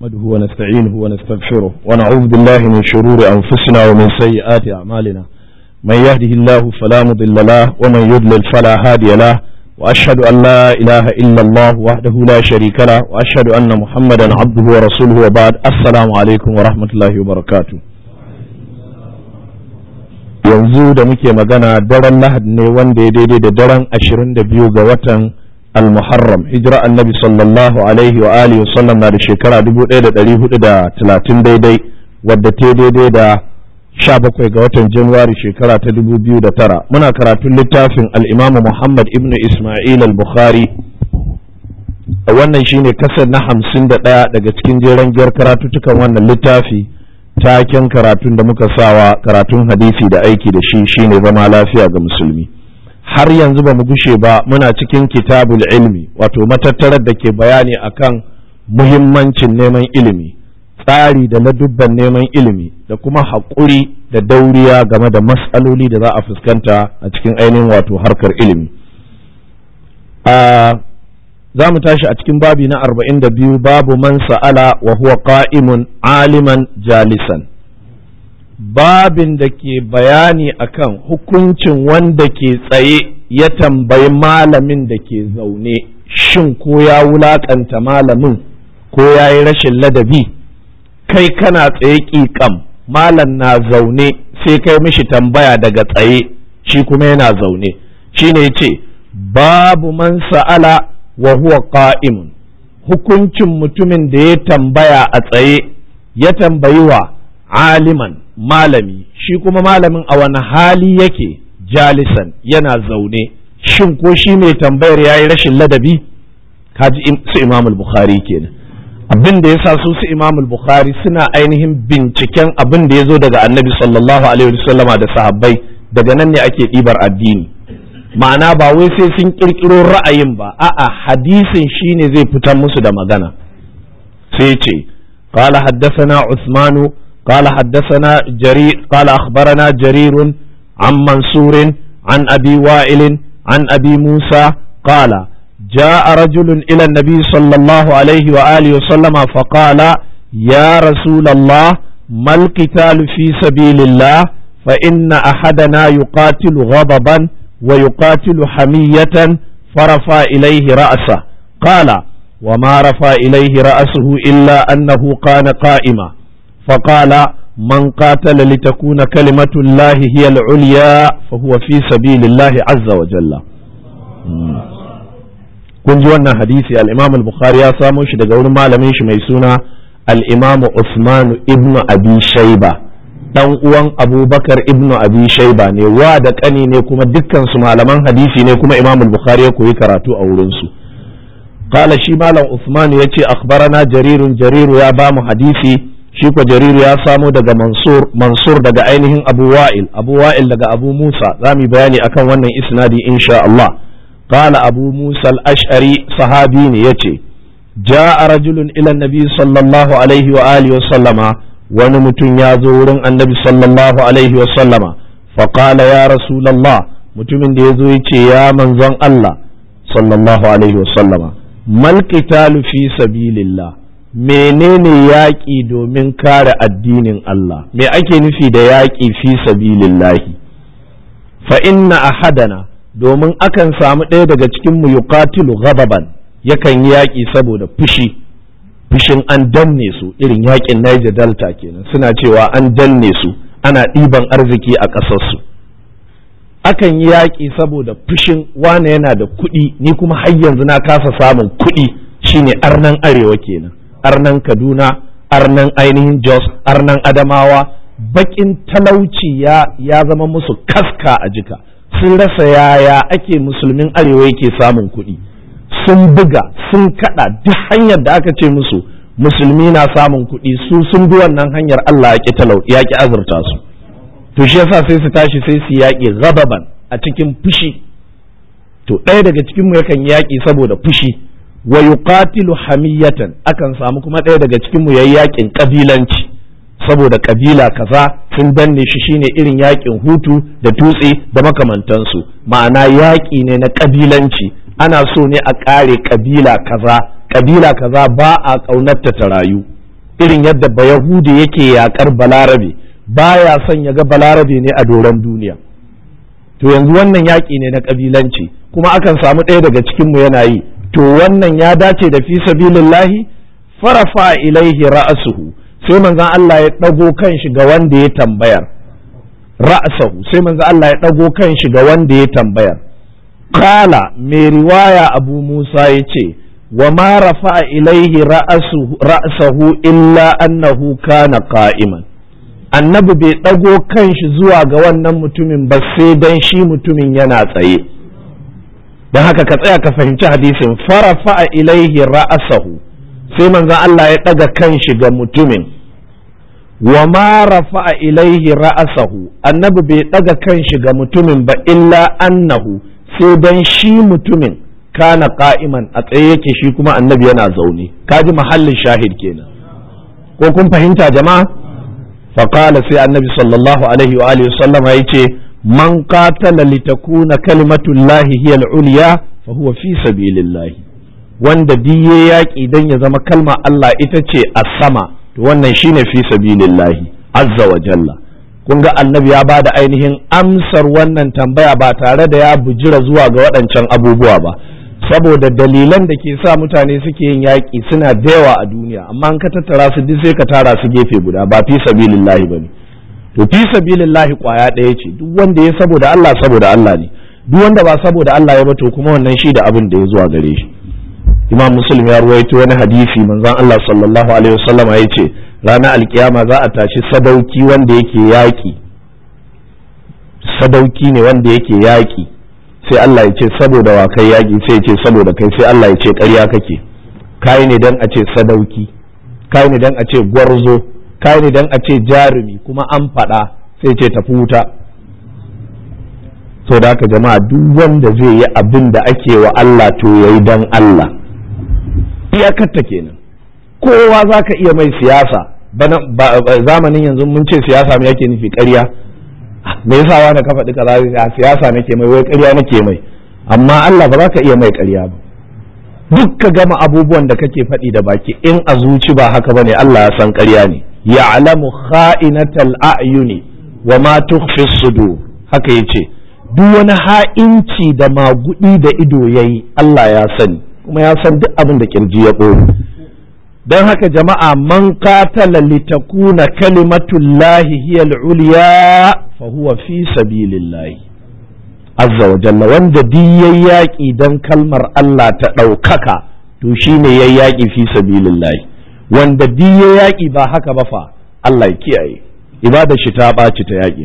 نحمده ونستعينه ونستغفره ونعوذ بالله من شرور أنفسنا ومن سيئات أعمالنا من يهده الله فلا مضل له ومن يضلل فلا هادي له وأشهد أن لا إله إلا الله وحده لا شريك له وأشهد أن محمدا عبده ورسوله وبعد السلام عليكم ورحمة الله وبركاته yanzu da muke magana daren lahad ne wanda ya daidai da daren ashirin da biyu ga watan al-muharram hijira annabi sallallahu alaihi wa alihi wa sallam na da shekara dubu ɗaya da ɗari hudu da talatin daidai wadda ta daidai da sha bakwai ga watan januwari shekara ta dubu biyu da tara muna karatun littafin al-imamu muhammad ibnu isma'il al-bukhari wannan shine kasar na hamsin da ɗaya daga cikin jeren giyar karatuttukan wannan littafi taken karatun da muka sawa karatun hadisi da aiki da shi shine zama lafiya ga musulmi har yanzu ba mu gushe ba muna cikin kitabul ilmi wato matattarar da ke bayani akan muhimmancin neman ilimi tsari da ladubban neman ilimi da kuma haƙuri da dauriya game da matsaloli da za a fuskanta a cikin ainihin wato harkar ilimi za mu tashi a cikin babi na arba'in da biyu babu man sa'ala wa huwa qa'imun aliman jalisan babin da ke bayani akan hukuncin wanda ke tsaye ya tambayi malamin da ke zaune shin ko ya wulakanta malamin ko ya yi rashin ladabi kai kana tsaye ƙiƙam malam na zaune sai kai mishi tambaya daga tsaye shi kuma yana zaune shi ne ce babu man sa'ala wa huwa qa'imun hukuncin mutumin da ya tambaya a tsaye ya tambayi wa aliman malami shi kuma malamin a wani hali yake jalisan yana zaune shin ko shi mai tambayar ya yi rashin ladabi kaji su imam bukhari kenan abin da ya sa su su imam bukhari suna ainihin binciken abin da ya zo daga annabi sallallahu alaihi wasallama da sahabbai daga nan ne ake ɗibar addini ma'ana ba wai sai sun kirkiro ra'ayin ba a'a hadisin shine zai fitar musu da magana sai ce قال حدثنا عثمان قال حدثنا جرير قال أخبرنا جرير عن منصور عن أبي وائل عن أبي موسى قال جاء رجل إلى النبي صلى الله عليه وآله وسلم فقال يا رسول الله ما القتال في سبيل الله فإن أحدنا يقاتل غضبا ويقاتل حمية فرفع إليه رأسه قال وما رفع إليه رأسه إلا أنه كان قائما فقال من قاتل لتكون كلمة الله هي العليا فهو في سبيل الله عز وجل kun ji wannan hadisi al-Imam al-Bukhari ya samo shi daga wurin malamin shi mai suna al-Imam Usman ibn Abi Shayba dan uwan abubakar ibnu abi shaiba ne wa da kani ne kuma dukkan su malaman hadisi ne kuma imam bukhari ya koyi karatu a wurin su qala shi malam usman yace akhbarana jarirun jariru ya bamu hadisi shi ko jariru ya samo daga mansur mansur daga ainihin abu wa'il abu wa'il daga abu musa zamu bayani akan wannan isnadi insha Allah qala abu musa al-ash'ari sahabi ne yace جاء رجل إلى النبي صلى الله عليه وآله وسلم wani mutum ya zo wurin annabi sallallahu alaihi wasallama faƙala ya rasulallah mutumin da ya zo ya ce ya manzon Allah sallallahu alaihi wasallama mal qitalu fi sabilillah menene yaƙi domin kare addinin Allah me ake nufi da yaƙi fi sabilillahi fa inna ahadana domin akan samu ɗaya daga cikin mu yuqatilu ghadaban yakan yi yaƙi saboda fushi fushin an danne su irin yakin Niger Delta kenan suna cewa an danne su ana ɗiban arziki a ƙasarsu akan yi yaƙi saboda fushin wane yana da kuɗi ni kuma har yanzu na kasa samun kuɗi shine arnan arewa kenan arnan Kaduna arnan ainihin Jos arnan Adamawa bakin talauci ya ya zama musu kaska a jika sun rasa yaya ake musulmin arewa yake samun kuɗi sun buga sun kada duk hanyar da aka ce musu musulmi na samun kuɗi su sun bi wannan hanyar Allah ya ki talau ya ki azurta su to shi yasa sai su tashi sai su yaƙi ghadaban a cikin fushi to ɗaya daga cikin mu yakan yaƙi saboda fushi wa yuqatilu hamiyatan akan samu kuma ɗaya daga cikin mu yayi yaƙin kabilanci saboda kabila kaza sun danne shi shine irin yaƙin hutu da tutsi da makamantansu ma'ana yaƙi ne na kabilanci ana so ne a ƙare ƙabila kaza ƙabila kaza ba a ƙaunarta ta rayu irin yadda bayahudi yake yakar balarabe baya son ya ga balarabe ne a doron duniya to yanzu wannan yaƙi ne na ƙabilanci kuma akan samu ɗaya daga cikinmu yana yi to wannan ya dace da fi sabilillahi farafa ilaihi ra'asuhu sai manzon Allah ya ɗago kan shi ga wanda ya tambayar ra'asahu sai manzon Allah ya ɗago kan shi ga wanda ya tambayar kala mai riwaya abu Musa ya ce wa ma rafa ilaihi ra'asahu illa annahu kana qa'iman annabi bai ɗago kan shi zuwa ga wannan mutumin ba sai dan shi mutumin yana tsaye don haka ka tsaya ka fahimci hadisin farafa ilaihi ra'asahu sai manzon Allah ya ɗaga kan shi ga mutumin wa ma rafa'a ilaihi ra'asahu annabi bai ɗaga kan shi ga mutumin ba illa annahu sai dan shi mutumin kana qa'iman a tsaye yake shi kuma annabi yana zaune kaji mahallin shahid kenan ko kun fahimta jama'a faqala sai annabi sallallahu alaihi wa alihi sallama yace man qatala litakuna kalimatullahi hiya al-ulya fa huwa fi sabilillahi wanda diye yaƙi dan ya zama kalma Allah ita ce a sama to wannan shine fi sabilillahi azza wa jalla kun ga annabi ya bada ainihin amsar wannan tambaya ba tare da ya bujira zuwa ga waɗancan abubuwa ba saboda dalilan da ke sa mutane suke yin yaƙi suna da yawa a duniya amma an ka tattara su duk sai ka tara su gefe guda ba fi sabilillahi bane to fi sabilillahi kwaya ɗaya ce duk wanda ya saboda Allah saboda Allah ne duk wanda ba saboda Allah ya ba to kuma wannan shi da abin da ya zuwa gare shi imam muslim ya ruwaito wani hadisi manzon Allah sallallahu alaihi wasallam ya ce ranar alkiyama za a tashi sadauki wanda yake yaƙi sadauki ne wanda yake yaƙi sai Allah ya ce saboda wa kai yaƙi sai ya ce saboda kai sai Allah ya ce ƙarya kake kai ne dan a ce sadauki kai ne dan a ce gwarzo kai ne dan a ce jarumi kuma an faɗa sai ce tafi wuta so da haka jama'a duk wanda zai yi abin da ake wa Allah to yayi dan Allah iyakarta kenan kowa za ka iya mai siyasa zamanin yanzu mun ce siyasa me yake nufi ƙarya me yasa wani ka faɗi kaza a siyasa nake mai wai ƙarya nake mai amma Allah ba za ka iya mai ƙarya ba duk ka gama abubuwan da kake faɗi da baki in a zuci ba haka bane Allah ya san ƙarya ne ya'lamu kha'inatal a'yuni wa ma tukhfi sudur haka yace duk wani ha'inci da magudi da ido yayi Allah ya sani kuma ya san duk abin da kirji ya ɓoye don haka jama'a man qatala litakuna kalimatullahi hiya al-ulya fa huwa fi sabilillahi azza wa jalla wanda duk yayi yaƙi dan kalmar Allah ta ɗaukaka to shine yayi yaƙi fi sabilillahi wanda duk yayi yaƙi ba haka ba fa Allah ya kiyaye ibada shi ta ɓaci ta yaƙi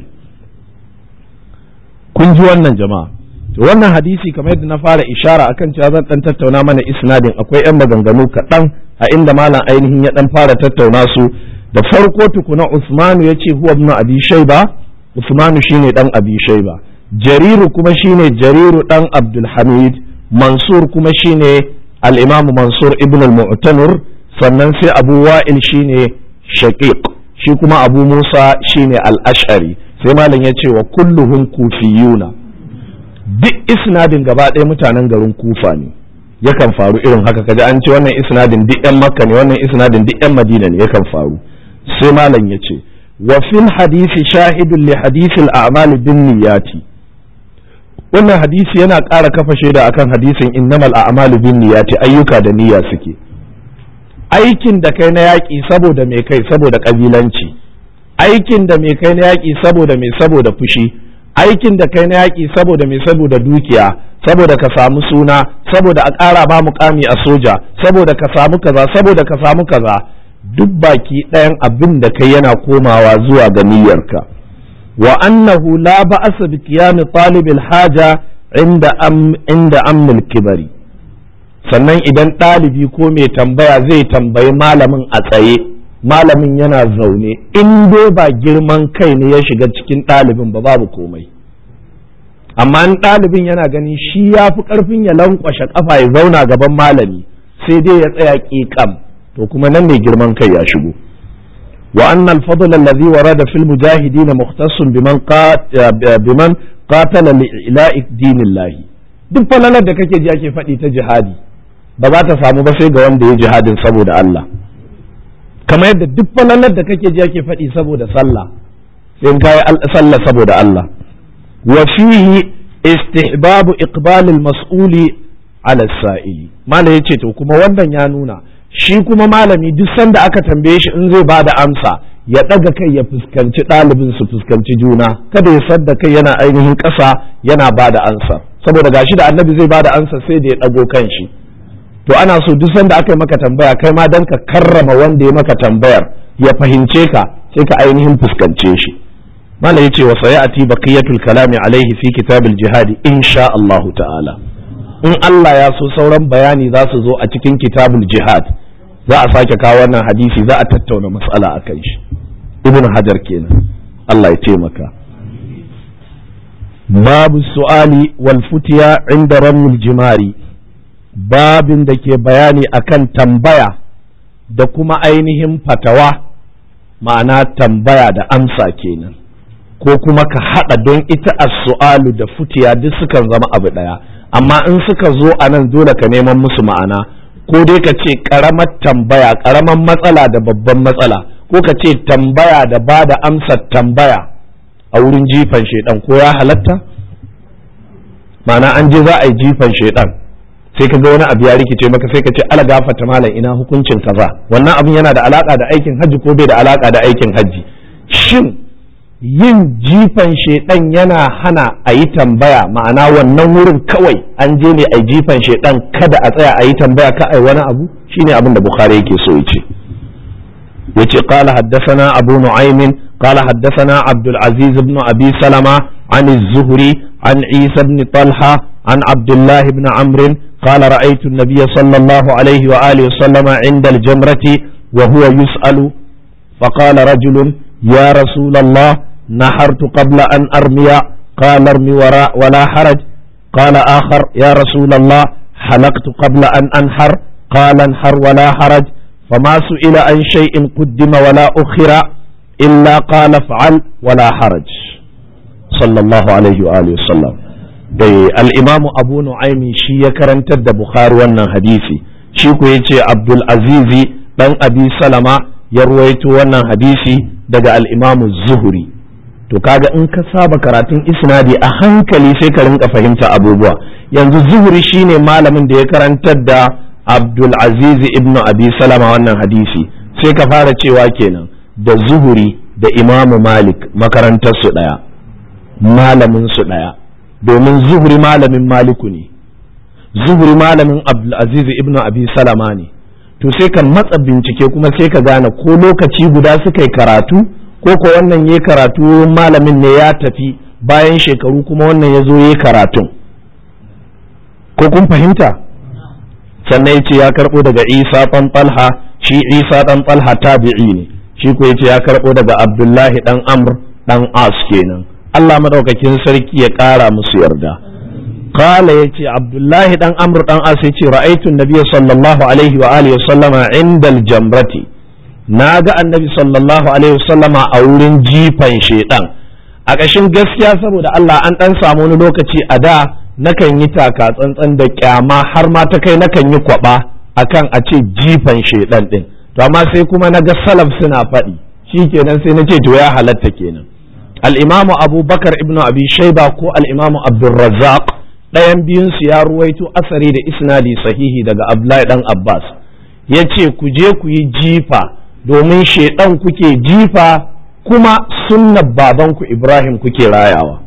kun ji wannan jama'a wannan hadisi kamar yadda na fara ishara akan cewa zan dan tattauna mana isnadin akwai yan maganganu kaɗan a inda malam ainihin ya dan fara tattauna su da farko tukuna Usmanu ya ce huwa ibn Abi Shayba Usmanu shine dan Abi Shayba Jariru kuma shine Jariru dan Abdul Hamid Mansur kuma shine al-Imam Mansur ibn al-Mu'tamir sannan sai Abu Wa'il shine Shaqiq shi kuma Abu Musa shine al-Ash'ari sai malam ya ce wa kulluhum kufiyuna duk isnadin gaba ɗaya mutanen garin kufa ne yakan faru irin haka kaji an ce wannan isnadin duk yan makka ne wannan isnadin duk yan madina ne yakan faru sai malam ya ce wa fil hadisi shahidun li hadisi al'amal bin niyati wannan hadisi yana ƙara kafa shaida akan hadisin innamal a'malu bin niyati ayyuka da niyya suke aikin da kai na yaƙi saboda mai kai saboda ƙabilanci aikin da mai kai na yaƙi saboda mai saboda fushi aikin da kai na yaƙi saboda mai saboda dukiya saboda ka samu suna saboda a ƙara ba mukami a soja saboda ka samu kaza saboda ka samu kaza duk baki ɗayan abin da kai yana komawa zuwa ga niyyarka wa annahu la ba'asa bi qiyam talib haja inda am inda amnul kibari sannan idan ɗalibi ko mai tambaya zai tambayi malamin a tsaye malamin yana zaune in dai ba girman kai ne ya shiga cikin ɗalibin ba babu komai amma in ɗalibin yana gani shi ya fi ƙarfin ya lankwashe ƙafa ya zauna gaban malami sai dai ya tsaya ƙiƙam to kuma nan ne girman kai ya shigo wa anna al-fadl alladhi warada fil mujahidin mukhtassun biman biman qatala li ila'i dinillah duk falalar da kake ji ake faɗi ta jihadi ba za ta samu ba sai ga wanda ya jihadin saboda Allah ka kamar yadda duk falalar da kake ji ake faɗi saboda sallah sai in kai sallah saboda Allah wa fihi istihbabu iqbalil mas'uli ala sa'ili malam yace to kuma wannan ya nuna shi kuma malami duk sanda aka tambaye shi in zai bada amsa ya ɗaga kai ya fuskanci ɗalibin su fuskanci juna kada ya sadda kai yana ainihin ƙasa yana bada ansa saboda gashi da annabi zai bada ansa sai da ya ɗago kan shi to ana so duk sanda aka yi maka tambaya kai ma dan ka karrama wanda ya maka tambayar ya fahimce ka sai ka ainihin fuskance shi malam yace wa sayati baqiyatul kalami alaihi fi kitabil jihadi insha Allah ta'ala in Allah ya so sauran bayani za su zo a cikin kitabul jihad za a sake kawo wannan hadisi za a tattauna matsala a kan shi ibn hajar kenan Allah ya taimaka babu su'ali wal futiya inda ramul jimari babin da ke bayani akan tambaya da kuma ainihin fatawa ma'ana tambaya da amsa kenan ko kuma ka haɗa don ita as-su'alu da futiya duk sukan zama abu ɗaya amma in suka zo a nan dole ka neman musu ma'ana ko dai ka ce ƙaramar tambaya ƙaramar matsala da babban matsala ko ka ce tambaya da ba da amsar tambaya a wurin jifan shaidan ko ya halatta ma'ana an je za a yi jifan shaidan sai ka ga wani abu ya rikice maka sai ka ce ala gafata malam ina hukuncin kaza wannan abin yana da alaka da aikin hajji ko bai da alaka da aikin hajji shin yin jifan shaidan yana hana a yi tambaya ma'ana wannan wurin kawai an je ne a jifan shaidan kada a tsaya a yi tambaya ka ai wani abu shine abin da bukhari yake so yace yace qala haddathana abu nu'aym qala haddathana abdul aziz ibn abi salama an az-zuhri an isa ibn talha an abdullah ibn amr قال رأيت النبي صلى الله عليه وآله وسلم عند الجمرة وهو يسأل فقال رجل يا رسول الله نحرت قبل أن أرمي قال ارمي وراء ولا حرج قال آخر يا رسول الله حلقت قبل أن أنحر قال انحر ولا حرج فما سئل عن شيء قدم ولا أخر إلا قال افعل ولا حرج صلى الله عليه وآله وسلم dai al'imamu abu nu'aimi shi ya karantar da bukhari wannan hadisi shi ku ya ce abdul azizi dan abi salama ya ruwaito wannan hadisi daga al'imamu zuhuri to kaga in ka saba karatun isnadi a hankali sai ka rinka fahimta abubuwa yanzu zuhuri shine malamin da ya karantar da abdul aziz ibn abi salama wannan hadisi sai ka fara cewa kenan da zuhuri da imamu malik makarantar su daya malamin su daya domin zuhuri malamin maliku ne zuhuri malamin abdul aziz ibn abi salama ne to sai ka matsa bincike kuma sai ka gane ko lokaci guda suka yi karatu ko ko wannan ya karatu malamin ne ya tafi bayan shekaru kuma wannan ya zo ya karatun ko kun fahimta sannan ya ce ya karɓo daga isa ɗan talha shi isa ɗan talha tabi'i ne shi ko ya ce ya karɓo daga abdullahi ɗan amr ɗan as kenan allah maɗaukakin sarki ya ƙara musu yarda قال يتي عبد الله دان عمرو دان اس يتي رايت النبي صلى الله عليه واله وسلم عند الجمره naga annabi sallallahu alaihi wasallama a wurin jifan shedan a ƙashin gaskiya saboda Allah an dan samu wani lokaci a da nakan yi taka tsantsan da kyama har ma ta kai nakan yi kwaba akan a ce jifan shedan din to amma sai kuma naga salaf suna faɗi shikenan sai nace to ya halatta kenan al-imamu abubakar ibnu abi shayba ko al-imamu abdurrazzaq ɗayan biyunsu ya ruwaito asari da isnadi sahihi daga Abdullahi dan Abbas ya ce ku je ku yi jifa domin shaidan kuke jifa kuma sunnar babanku Ibrahim kuke rayawa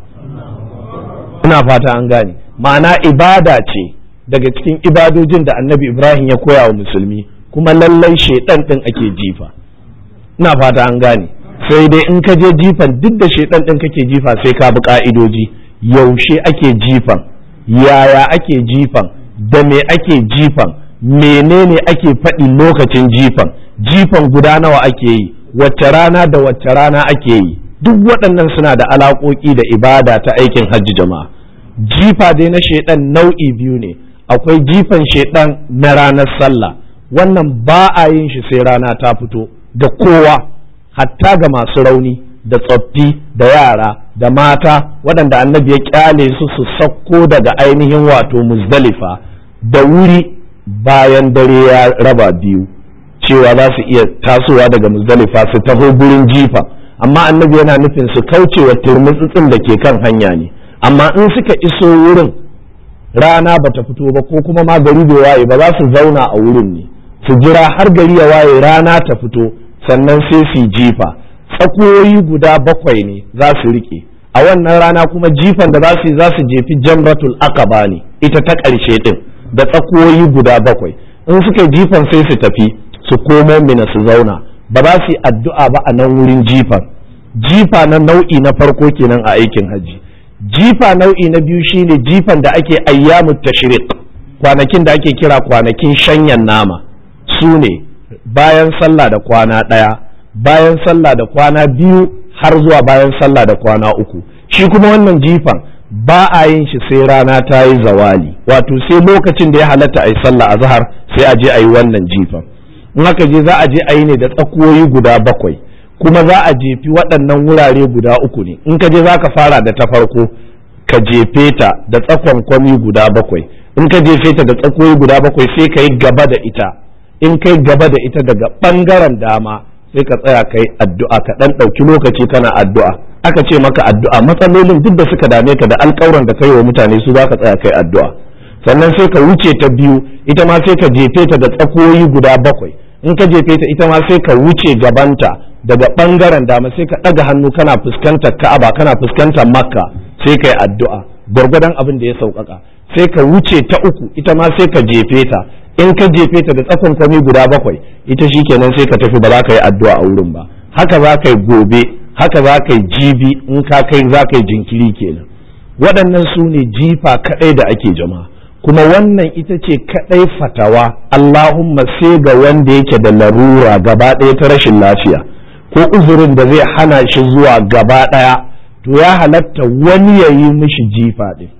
ina fata an gane ma'ana ibada ce daga cikin ibadojin da annabi Ibrahim ya koya wa musulmi kuma lallai shaidan ɗin ake jifa ina fata an gane sai dai in ka je jifan duk da shaidan ɗin kake jifa sai ka bi ka'idoji yaushe ake jifan yaya ake jifan da me ake jifan menene ake faɗi lokacin jifan jifan guda nawa ake yi wacce rana da wacce rana ake yi duk waɗannan suna da alaƙoƙi da ibada ta aikin hajji jama'a jifa dai na shaidan nau'i biyu ne akwai jifan shaidan na ranar sallah wannan ba a yin shi sai rana ta fito da kowa hatta ga masu rauni da tsoffi da yara da mata waɗanda annabi ya kyale su su sakko daga ainihin wato muzdalifa da wuri bayan dare ya raba biyu cewa za su iya tasowa daga muzdalifa su taho gurin jifa amma annabi yana nufin su kauce wa turmutsutsin da ke kan hanya ne amma in suka iso wurin rana ba ta fito ba ko kuma ma gari bai waye ba za su zauna a wurin ne su jira har gari ya waye rana ta fito sannan sai su jifa tsakoyi guda bakwai ne za su rike a wannan rana kuma jifan da za su yi za su jefi jamratul aqaba ne ita ta ƙarshe din da tsakoyi guda bakwai in suka jifan sai su tafi su komo mina su zauna ba za su yi addu'a ba a nan wurin jifan jifa na nau'i na farko kenan a aikin hajji jifa nau'i na biyu shine jifan da ake ayyamu tashriq kwanakin da ake kira kwanakin shanyan nama su ne bayan sallah da kwana ɗaya bayan sallah da kwana biyu har zuwa bayan sallah da kwana uku shi kuma wannan jifan ba a yin shi sai rana ta yi zawali wato sai lokacin da ya halatta a yi sallah a zahar sai a je a yi wannan jifan in aka je za a je a yi ne da tsakuwoyi guda bakwai kuma za a jefi waɗannan wurare guda uku ne in ka je za ka fara da ta farko ka jefe ta da tsakon kwami guda bakwai in ka jefe ta da tsakuwoyi guda bakwai sai ka yi gaba da ita in kai gaba da ita daga ɓangaren dama sai ka tsaya kai addu'a ka ɗan ɗauki lokaci kana addu'a aka ce maka addu'a matsalolin duk da suka dame ka da alƙawuran da kai wa mutane su za ka tsaya kai addu'a sannan sai ka wuce ta biyu ita ma sai ka jefe ta da tsakoyi guda bakwai in ka jefe ta ita ma sai ka wuce gabanta daga ɓangaren dama sai ka ɗaga hannu kana fuskantar ka'aba kana fuskantar makka sai kai addu'a gwargwadon abin da ya sauƙaƙa sai ka wuce ta uku ita ma sai ka jefe ta in ka jefe ta da tsakon kwami guda bakwai ita shi kenan sai ka tafi ba za ka yi addu'a a wurin ba haka za ka yi gobe haka za ka yi jibi in ka kai za ka yi jinkiri kenan waɗannan su ne jifa kaɗai da ake jama'a kuma wannan ita ce kaɗai fatawa Allahumma sai ga wanda yake da larura gaba ɗaya ta rashin lafiya ko uzurin da zai hana shi zuwa gaba ɗaya to ya halatta wani ya yi mishi jifa ɗin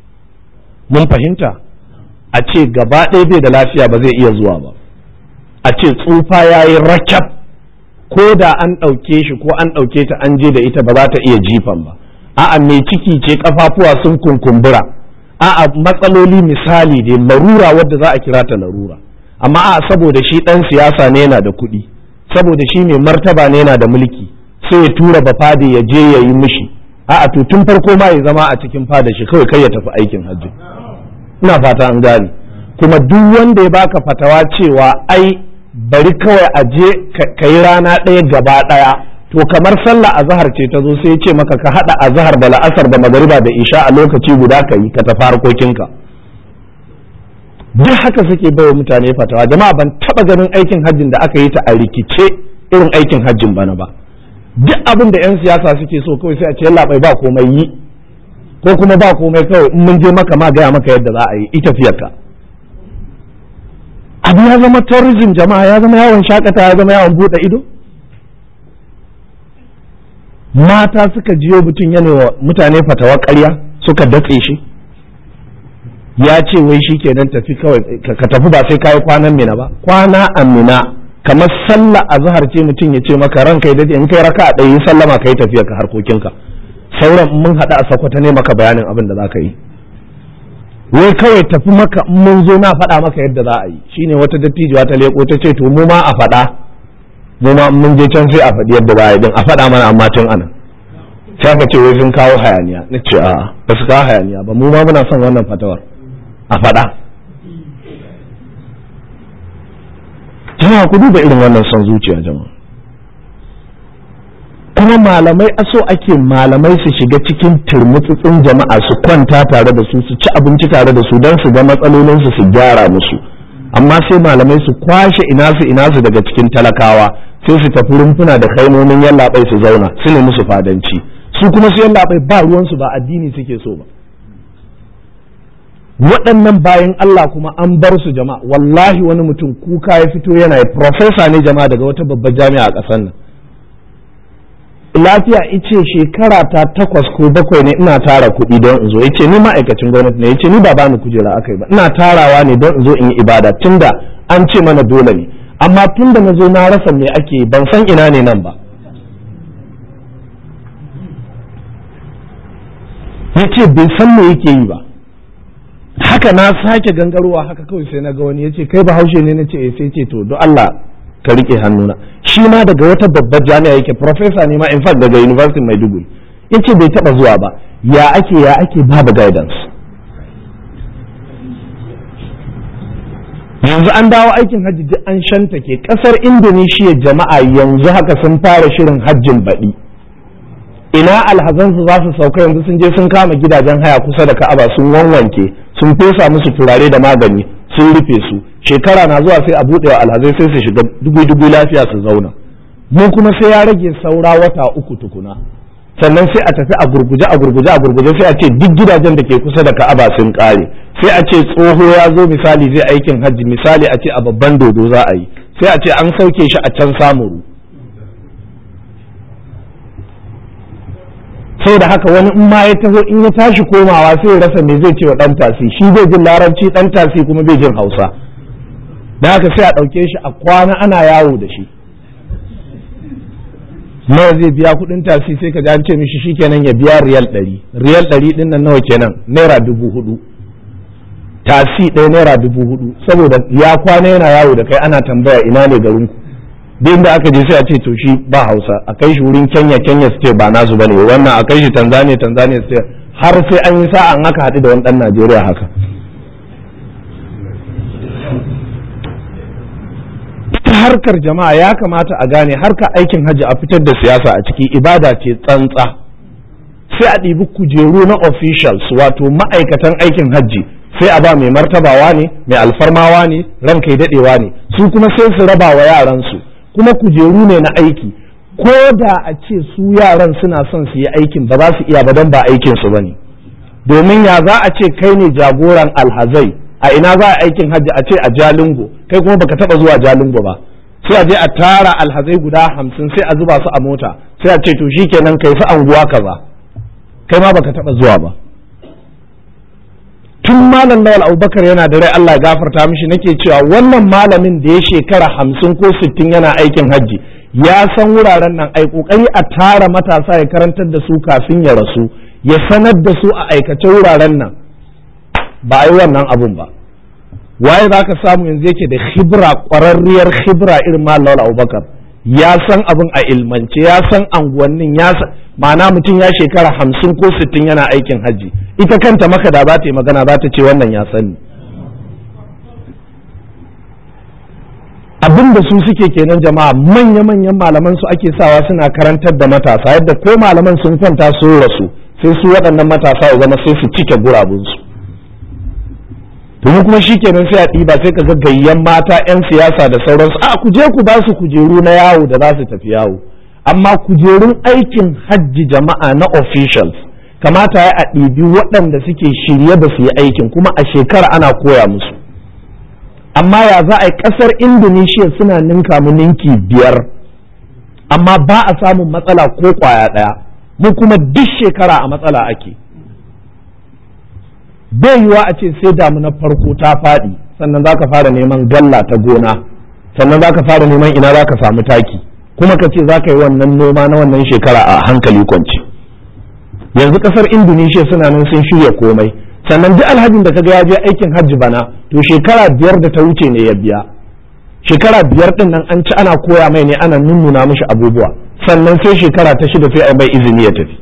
mun fahimta a ce gaba ɗaya bai da lafiya ba zai iya zuwa ba a ce tsufa ya yi rakab ko da an ɗauke shi ko an ɗauke ta an je da ita ba za ta iya jifan ba a'a mai ciki ce kafafuwa sun kunkumbura a'a matsaloli misali dai larura wadda za a kira ta larura amma a saboda shi ɗan siyasa ne yana da kuɗi saboda shi mai martaba ne yana da mulki sai ya tura bafade ya je ya yi mishi a'a to tun farko ma ya zama a cikin fada shi kawai kai ya tafi aikin hajji ina fata an gane kuma duk wanda ya baka fatawa cewa ai bari kawai a je ka yi rana ɗaya gaba ɗaya to kamar sallah azhar ce ta zo sai ya ce maka ka haɗa azhar da la'asar da magariba da isha a lokaci guda ka yi ka tafi harkokinka duk haka suke bai mutane fatawa jama'a ban taɓa ganin aikin hajjin da aka yi ta a rikice irin aikin hajjin bana ba duk abin da 'yan siyasa suke so kawai sai a ce labai ba komai yi ko kuma ba komai kawai in mun je maka ma gaya maka yadda za a yi ita fiyarka abu ya zama tourism jama'a ya zama yawon shakata ya zama yawon bude ido mata suka jiyo mutum yana wa mutane fatawa ƙarya suka datse shi ya ce wai shi kenan tafi kawai ka tafi ba sai kayi kwanan mina ba kwana a mina kamar sallah a zahar ce mutum ya ce maka ranka ya dade in kai raka a ɗaya sallama ka yi tafiya ka harkokinka sauran mun haɗu a sakwata ne maka bayanin abin da za ka yi wai kawai tafi maka in mun zo na faɗa maka yadda za a yi shine wata dattijuwa ta leko ta ce to mu ma a faɗa mu ma mun je can sai a faɗi yadda za a yi din a faɗa mana amma tun ana sai aka ce wai sun kawo hayaniya na ce a'a ba su kawo hayaniya ba mu ma muna son wannan fatawar a faɗa jama'a ku duba irin wannan son zuciya jama'a kuma malamai aso ake malamai su shiga cikin turmutsutsun jama'a su kwanta tare da su su ci abinci tare da su don su ga matsalolinsu su gyara musu amma sai malamai su kwashe ina su ina su daga cikin talakawa sai su tafi rumfuna da kaimomin yallaɓai su zauna su ne musu fadanci su kuma su yallaɓai ba ruwansu ba addini suke so ba waɗannan bayan Allah kuma an bar su jama'a wallahi wani mutum kuka ya fito yana yi profesa ne jama'a daga wata babbar jami'a a ƙasar nan lafiya ice shekara ta takwas ko bakwai ne ina tara kuɗi don in zo ya ce ni ma'aikacin gwamnati ne ya ce ni ba bani kujera aka yi ba ina tarawa ne don in zo in yi ibada tunda an ce mana dole ne amma tunda na zo na rasa me ake ban san ina ne nan ba ya ce bai san me yake yi ba haka na sake gangarowa haka kawai sai na ga wani ya ce kai bahaushe ne na ce sai ce to don Allah ka rike hannuna shi ma daga wata babbar jami'a yake professor ne ma in fact daga university maiduguri yace bai taba zuwa ba ya ake ya ake babu guidance yanzu an dawo aikin hajji duk an shanta ke kasar indonesia jama'a yanzu haka sun fara shirin hajjin baɗi ina alhazansu za su sauka yanzu sun je sun kama gidajen haya kusa da ka'aba sun wanwanke sun fesa musu turare da magani sun rufe su shekara na zuwa sai a buɗe wa alhazai sai su shiga dubu-dubu lafiya su zauna mu kuma sai ya rage saura wata uku tukuna sannan sai a tafi a gurguje a gurguje a gurguje sai a ce duk gidajen da ke kusa da ka'aba sun kare sai a ce tsoho ya zo misali zai aikin hajji misali a ce a babban dodo za a yi sai a ce an sauke shi a can samuru sai da haka wani in ma ya taho in ya tashi komawa sai ya rasa me zai ce wa dan tasi shi bai jin larabci dan tasi kuma bai jin hausa da haka sai a ɗauke shi a kwana ana yawo da shi nawa zai biya kuɗin tasi sai ka ji an ce mishi shikenan ya biya riyal ɗari riyal ɗari ɗin nan nawa kenan naira dubu hudu tasi ɗaya naira dubu hudu saboda ya kwana yana yawo da kai ana tambaya ina ne garinku duk da aka je sai a ce to shi ba hausa a kai shi wurin kenya kenya su ce ba nasu bane wannan a kai shi tanzania tanzania su ce har sai an yi sa'a an aka haɗu da wani ɗan najeriya haka ita harkar jama'a ya kamata a gane harkar aikin hajji a fitar da siyasa a ciki ibada ce tsantsa sai a ɗibi kujeru na officials wato ma'aikatan aikin hajji sai a ba mai martabawa ne mai alfarmawa ne ranka ya daɗewa ne su kuma sai su raba wa yaransu kuma kujeru ne na aiki ko da a ce su yaran suna son su yi aikin ba za su iya ba don ba aikin su bane domin ya za a ce kai ne jagoran alhazai a ina za a aikin hajji a ce a jalingo kai kuma baka taba zuwa jalingo ba sai a je a tara alhazai guda hamsin sai a zuba su a mota sai a ce to shikenan kai su anguwa kaza kai ma baka taba zuwa ba tun malam lawal abubakar yana da rai Allah ya gafarta mishi nake cewa wannan malamin da ya shekara hamsin ko sittin yana aikin hajji ya san wuraren nan ai kokari a tara matasa ya karantar da su kafin ya rasu ya sanar da su a aikace wuraren nan ba a yi wannan abun ba waye za ka samu yanzu yake da khibra ƙwararriyar khibra irin malam lawal abubakar ya san abin a ilmance ya san anguwannin ya san ma'ana mutum ya shekara hamsin ko sittin yana aikin hajji ita kanta maka da za ta yi magana za ta ce wannan ya sani abin da su suke kenan jama'a manya-manyan malaman su ake sawa suna karantar da matasa yadda ko malaman sun kwanta sun rasu sai su waɗannan matasa ya zama sai su cike gurabunsu domin kuma shi kenan sai a ɗiba sai ka ga gayyan mata 'yan siyasa da sauransu a ku je ku ba su kujeru na yawo da za su tafi yawo amma kujerun aikin hajji jama'a na officials kamata ya a ɗibi waɗanda suke shirye da su yi aikin kuma a shekara ana koya musu amma ya za a yi ƙasar indonesia suna ninka mu ninki biyar amma ba a samun matsala ko ƙwaya ɗaya mu kuma duk shekara a matsala ake bai yiwa a ce sai damuna farko ta faɗi sannan za ka fara neman galla ta gona sannan za ka fara neman ina za ka samu taki kuma ka ce za ka yi wannan noma na wannan shekara a hankali kwanci yanzu kasar indonesia suna nan sun shirya komai sannan duk alhajin da kaga ya je aikin hajji bana to shekara biyar da ta wuce ne ya biya shekara biyar din nan an ci ana koya mai ne ana nunnuna mishi abubuwa sannan sai shekara ta shida sai a bai izini ya tafi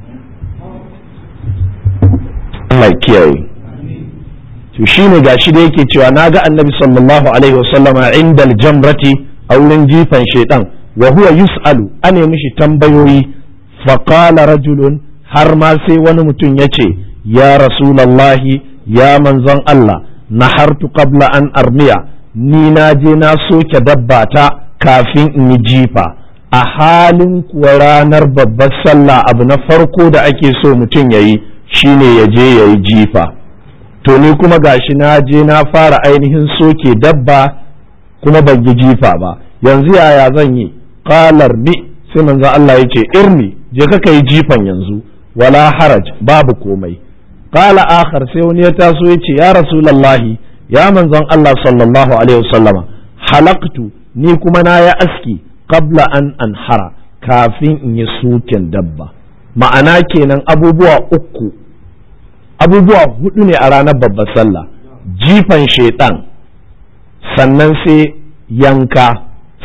Allah kiyaye to shine gashi da yake cewa naga annabi sallallahu alaihi wasallama indal jamrati a wurin jifan shaidan wa huwa yus'alu ane mishi tambayoyi faqala rajulun har ma sai wani mutum ya ce ya rasulallahi ya manzon Allah nahartu qabla an armiya ni na je na soke dabba ta kafin in yi jifa a halin kuwa ranar babbar sallah abu na farko da ake so mutum ya yi shine ya je ya yi jifa to ni kuma gashi na je na fara ainihin soke dabba kuma ban yi jifa ba yanzu yaya zan yi qalar ni sai manzo Allah ya ce irmi je ka kai jifan yanzu wala haraj babu komai qala akhar sai wani ya taso ya ce ya rasulullahi ya manzon Allah sallallahu alaihi wasallama halaktu ni kuma na ya aski qabla an anhara kafin in yi suken dabba ma'ana kenan abubuwa uku abubuwa hudu ne a ranar babbar sallah jifan shaiɗan sannan sai yanka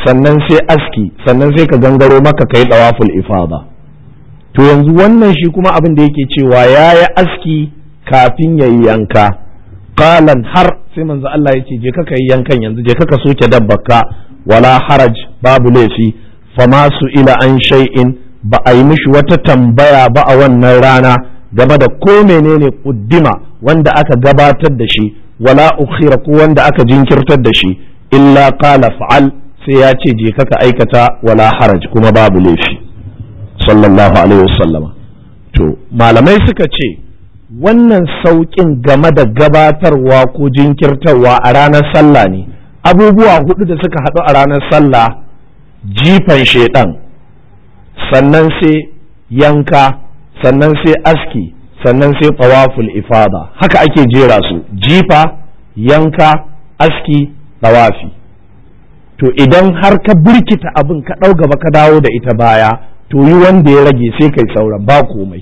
sannan sai aski sannan sai ka gangaro maka kai dawaful ifada to yanzu wannan shi kuma abin da yake cewa ya yi aski kafin ya yi yanka qalan har sai manzo Allah ya ce je ka kai yankan yanzu je ka soke dabbaka wala haraj babu laifi fama su ila an shay'in ba a yi mishi wata tambaya ba a wannan rana game da ko menene kuddima wanda aka gabatar da shi wala ukhira ko wanda aka jinkirtar da shi illa qala fa'al sai ya ce je ka aikata wala haraj kuma babu laifi sallallahu alaihi wasallama to malamai suka ce wannan sauƙin game da gabatarwa ko jinkirtarwa a ranar sallah ne abubuwa hudu da suka haɗu a ranar sallah jifan shaiɗan sannan sai yanka sannan sai aski sannan sai tawaful ifada haka ake jera su jifa yanka aski tawafi to idan har ka birkita abin ka ɗau gaba ka dawo da ita baya to yi wanda ya rage sai kai sauran ba komai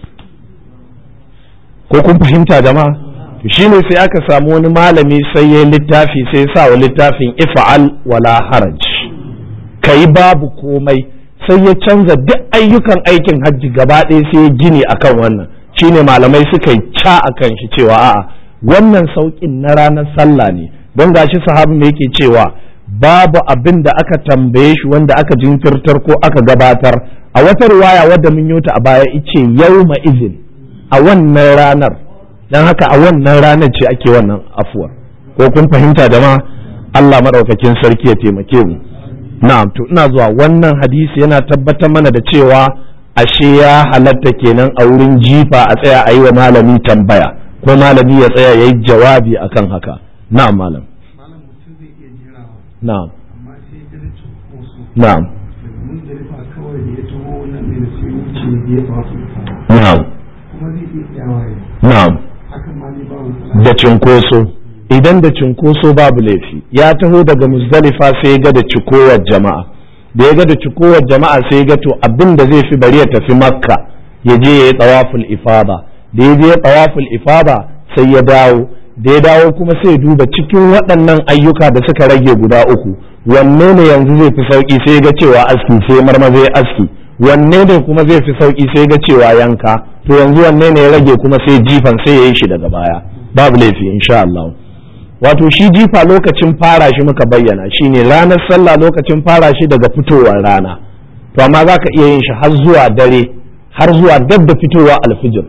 ko kun fahimta jama'a to shine sai aka samu wani malami sai ya littafi sai sa wa littafin ifa'al wala haraj kai babu komai sai ya canza duk ayyukan aikin hajji gaba ɗaya sai ya gini akan wannan shine malamai suka yi ca akan shi cewa a'a wannan sauƙin na ranar sallah ne don gashi sahabi ne yake cewa babu abin da aka tambaye shi wanda aka jinkirtar ko aka gabatar a wata riwaya wadda mun yi a baya ice yawma izin a wannan ranar don haka a wannan ranar ce ake wannan afuwar ko kun fahimta jama'a Allah maɗaukakin sarki ya taimake mu na'am to ina zuwa wannan hadisi yana tabbatar mana da cewa ashe ya halatta kenan a wurin jifa a tsaya a yi wa malami tambaya ko malami ya tsaya ya yi jawabi akan haka na'am malam na'am na'am na'am na'am da cinkoso idan da cinkoso babu laifi ya taho daga muzdalifa sai ya ga da cikowar jama'a da ya ga da cikowar jama'a sai ya ga to abin da zai fi bari ya tafi makka ya je ya yi tsawaful ifada da ya je ya tsawaful ifada sai ya dawo da ya dawo kuma sai ya duba cikin waɗannan ayyuka da suka rage guda uku wanne ne yanzu zai fi sauki sai ya ga cewa aski sai marmaza ya aski wanne ne kuma zai fi sauki sai ga cewa yanka to yanzu wanne ne ya rage kuma sai jifan sai ya yi shi daga baya babu laifi insha Allah wato shi jifa lokacin fara shi muka bayyana shine ranar sallah lokacin fara shi daga fitowar rana to amma za ka iya yin shi har zuwa dare har zuwa dab da fitowa alfijir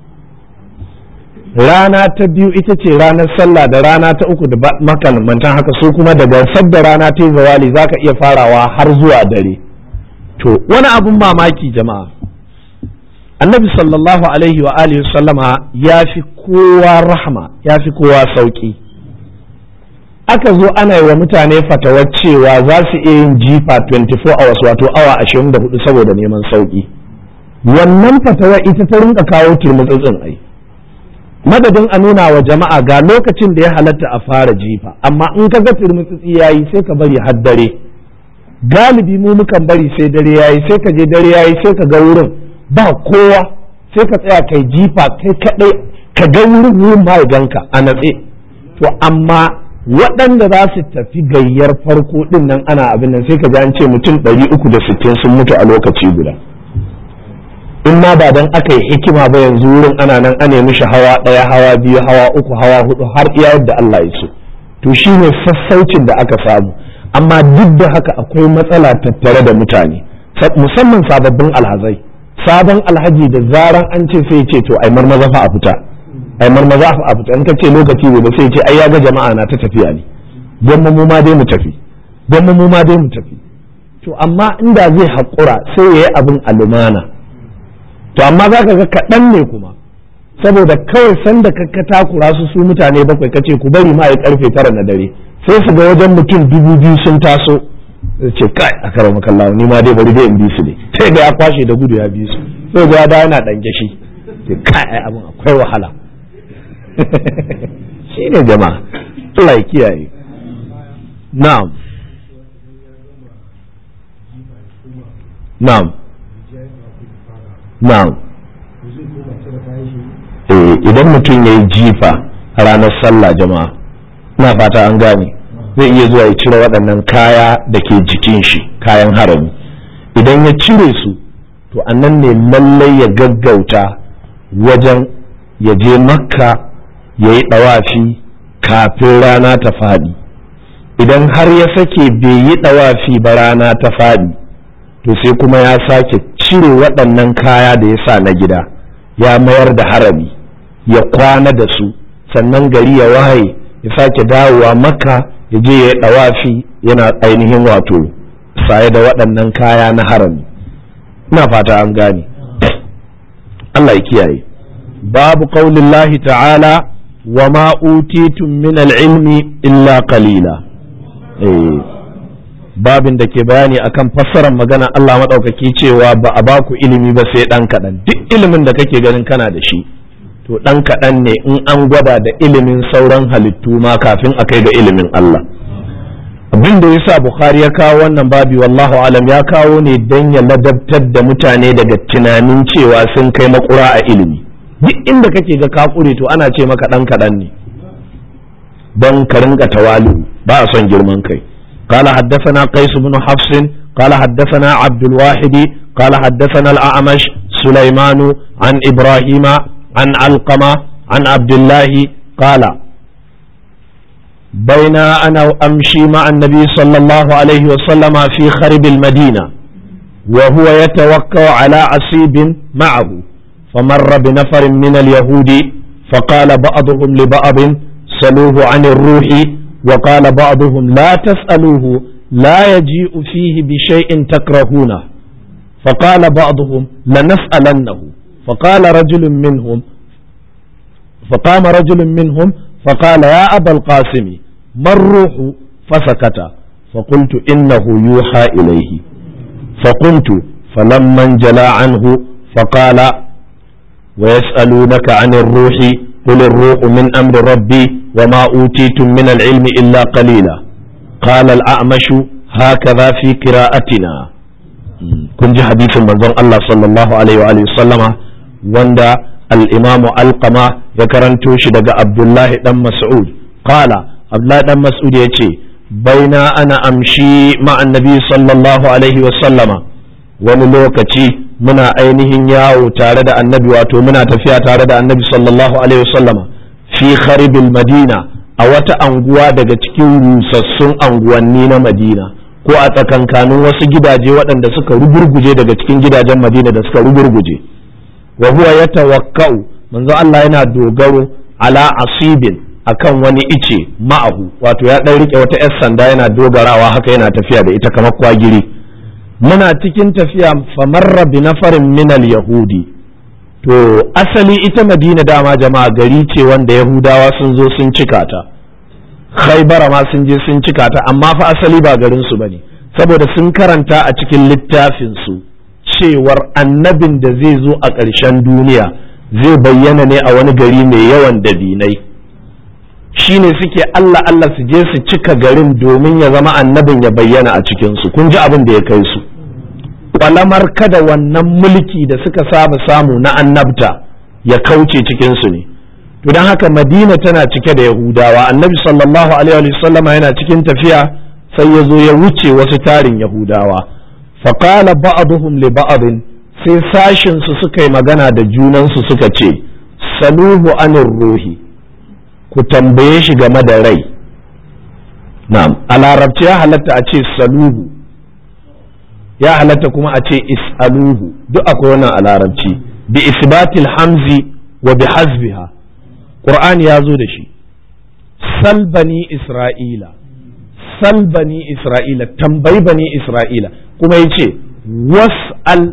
rana ta biyu ita ce ranar sallah da rana ta uku da makamantan haka su kuma daga sabda rana ta yi zawali za ka iya farawa har zuwa dare to wani abun mamaki jama'a annabi sallallahu alaihi wa alihi sallama ya fi kowa rahma ya fi kowa sauki aka zo ana yi wa mutane fatawar cewa za su iya yin jifa 24 hours wato awa 24 saboda neman sauki wannan fatawar ita ta rinka kawo turmutsutsin ai madadin a nuna wa jama'a ga lokacin da ya halatta a fara jifa amma in ka ga turmutsutsi yayi sai ka bari har dare galibi mu mukan bari sai dare yayi sai ka je dare yayi sai ka ga wurin ba kowa sai ka tsaya kai jifa kai kadai ka ga wurin wurin ma ganka a natse to amma waɗanda za su tafi gayyar farko din nan ana abin nan sai ka ji an ce mutum ɗari uku da sittin sun mutu a lokaci guda in ma ba dan aka yi hikima ba yanzu wurin ana nan ana mishi hawa ɗaya hawa biyu hawa uku hawa hudu har iya yadda Allah ya so to shine sassaucin da aka samu amma duk da haka akwai matsala tattare da mutane musamman sababbin alhazai sabon alhaji da zaran an ce sai ce to ai marmaza fa a fita ai marmaza fa a fita in ka ce lokaci gobe sai ce ai ya ga jama'a na ta tafiya ne don mu ma dai mu tafi don mu ma dai mu tafi to amma inda zai haƙura sai ya yi abin alumana to amma za ka ga kaɗan ne kuma saboda kawai sanda ka takura su su mutane bakwai kace ku bari ma ya karfe tara na dare sai su ga wajen mutum dubu biyu sun taso ce kai a karo makallawa ni ma dai bari dai in bi su ne sai ga ya kwashe da gudu ya bi su sai ga ya da yana dan gashi ce kai abin akwai wahala shi ne jama'a Allah ya kiyaye na'am na'am na'am eh idan mutum ya yi jifa ranar sallah jama'a na fata an gane zai iya zuwa ya cire waɗannan kaya da ke jikin shi kayan harami idan ya cire su to annan ne lallai ya gaggauta wajen ya je makka ya yi ɗawafi kafin rana ta faɗi idan har ya sake bai yi ɗawafi ba rana ta faɗi to sai kuma ya sake cire waɗannan kaya da ya sa na gida ya mayar da harami ya kwana da su sannan gari ya waye ya sake dawowa makka ya je ya yi ɗawafi yana ainihin wato saye da waɗannan kaya na harami ina fata an gane Allah ya kiyaye babu qaulillahi ta'ala wa ma utitum min al-ilmi illa qalila eh babin da ke bayani akan fassarar magana Allah maɗaukaki cewa ba a baku ilimi ba sai ɗan kaɗan duk ilimin da kake ganin kana da shi to ɗan kaɗan ne in an gwada da ilimin sauran halittu ma kafin a kai ga ilimin Allah abin da yasa Bukhari ya kawo wannan babi wallahu alam ya kawo ne don ya ladabtar da mutane daga tunanin cewa sun kai makura a ilimi duk inda kake ga ka kure to ana ce maka ɗan kaɗan ne don ka rinka tawalu ba a son girman kai قال حدثنا قيس بن حفص قال حدثنا عبد الواحد قال حدثنا الأعمش سليمان عن إبراهيم عن علقمة عن عبد الله قال بين أنا أمشي مع النبي صلى الله عليه وسلم في خرب المدينة وهو يتوكا على عصيب معه فمر بنفر من اليهود فقال بعضهم لبعض سلوه عن الروح وقال بعضهم لا تسألوه لا يجيء فيه بشيء تكرهونه فقال بعضهم لنسألنه فقال رجل منهم فقام رجل منهم فقال يا أبا القاسم ما الروح فسكت فقلت إنه يوحى إليه فقلت فلما انجلى عنه فقال ويسألونك عن الروح قل الروح من أمر ربي وما أوتيتم من العلم إلا قليلا قال الأعمش هكذا في قراءتنا kun ji hadisin manzon Allah sallallahu alaihi wa sallama wanda al-Imam Alqama ya karanto shi daga Abdullahi dan Mas'ud qala Abdullahi dan Mas'ud yace baina ana amshi ma annabi sallallahu alaihi wa sallama wani lokaci muna ainihin yawo tare da annabi wato muna tafiya tare da annabi sallallahu alaihi wa sallama fi kharibil madina a wata anguwa daga cikin rusassun anguwanni na madina ko a tsakankanin wasu gidaje waɗanda suka rugurguje daga cikin gidajen madina da suka rugurguje wa huwa ya tawakkau manzo Allah yana dogaro ala asibin akan wani ice ma'ahu wato ya ɗan rike wata 'yar sanda yana dogarawa haka yana tafiya da ita kamar kwagiri muna cikin tafiya famarra bi nafarin minal yahudi to asali ita madina dama jama'a gari ce wanda yahudawa sun zo sun cika ta khaibara ma sun je sun cika ta amma fa asali ba garin su bane saboda sun karanta a cikin littafin su cewar annabin da zai zo a ƙarshen duniya zai bayyana ne a wani gari mai yawan dabinai shine suke Allah Allah su je su cika garin domin ya zama annabin ya bayyana a cikin su kun ji abin da ya kai su kwalamar kada wannan mulki da suka saba samu na annabta ya kauce cikin su ne to don haka madina tana cike da yahudawa annabi sallallahu alaihi wasallama yana cikin tafiya sai ya zo ya wuce wasu tarin yahudawa faƙala ba'aduhum li ba'adin sai sashin su suka yi magana da junansu suka ce saluhu anir ruhi ku tambaye shi game da rai na'am a larabci ya halatta a ce saluhu ya halatta kuma a ce is'aluhu duk akwai wannan a larabci bi isbatil hamzi wa bi hasbiha Qur'ani ya zo da shi sal bani Isra'ila sal bani Isra'ila tambayi bani Isra'ila kuma ya ce was'al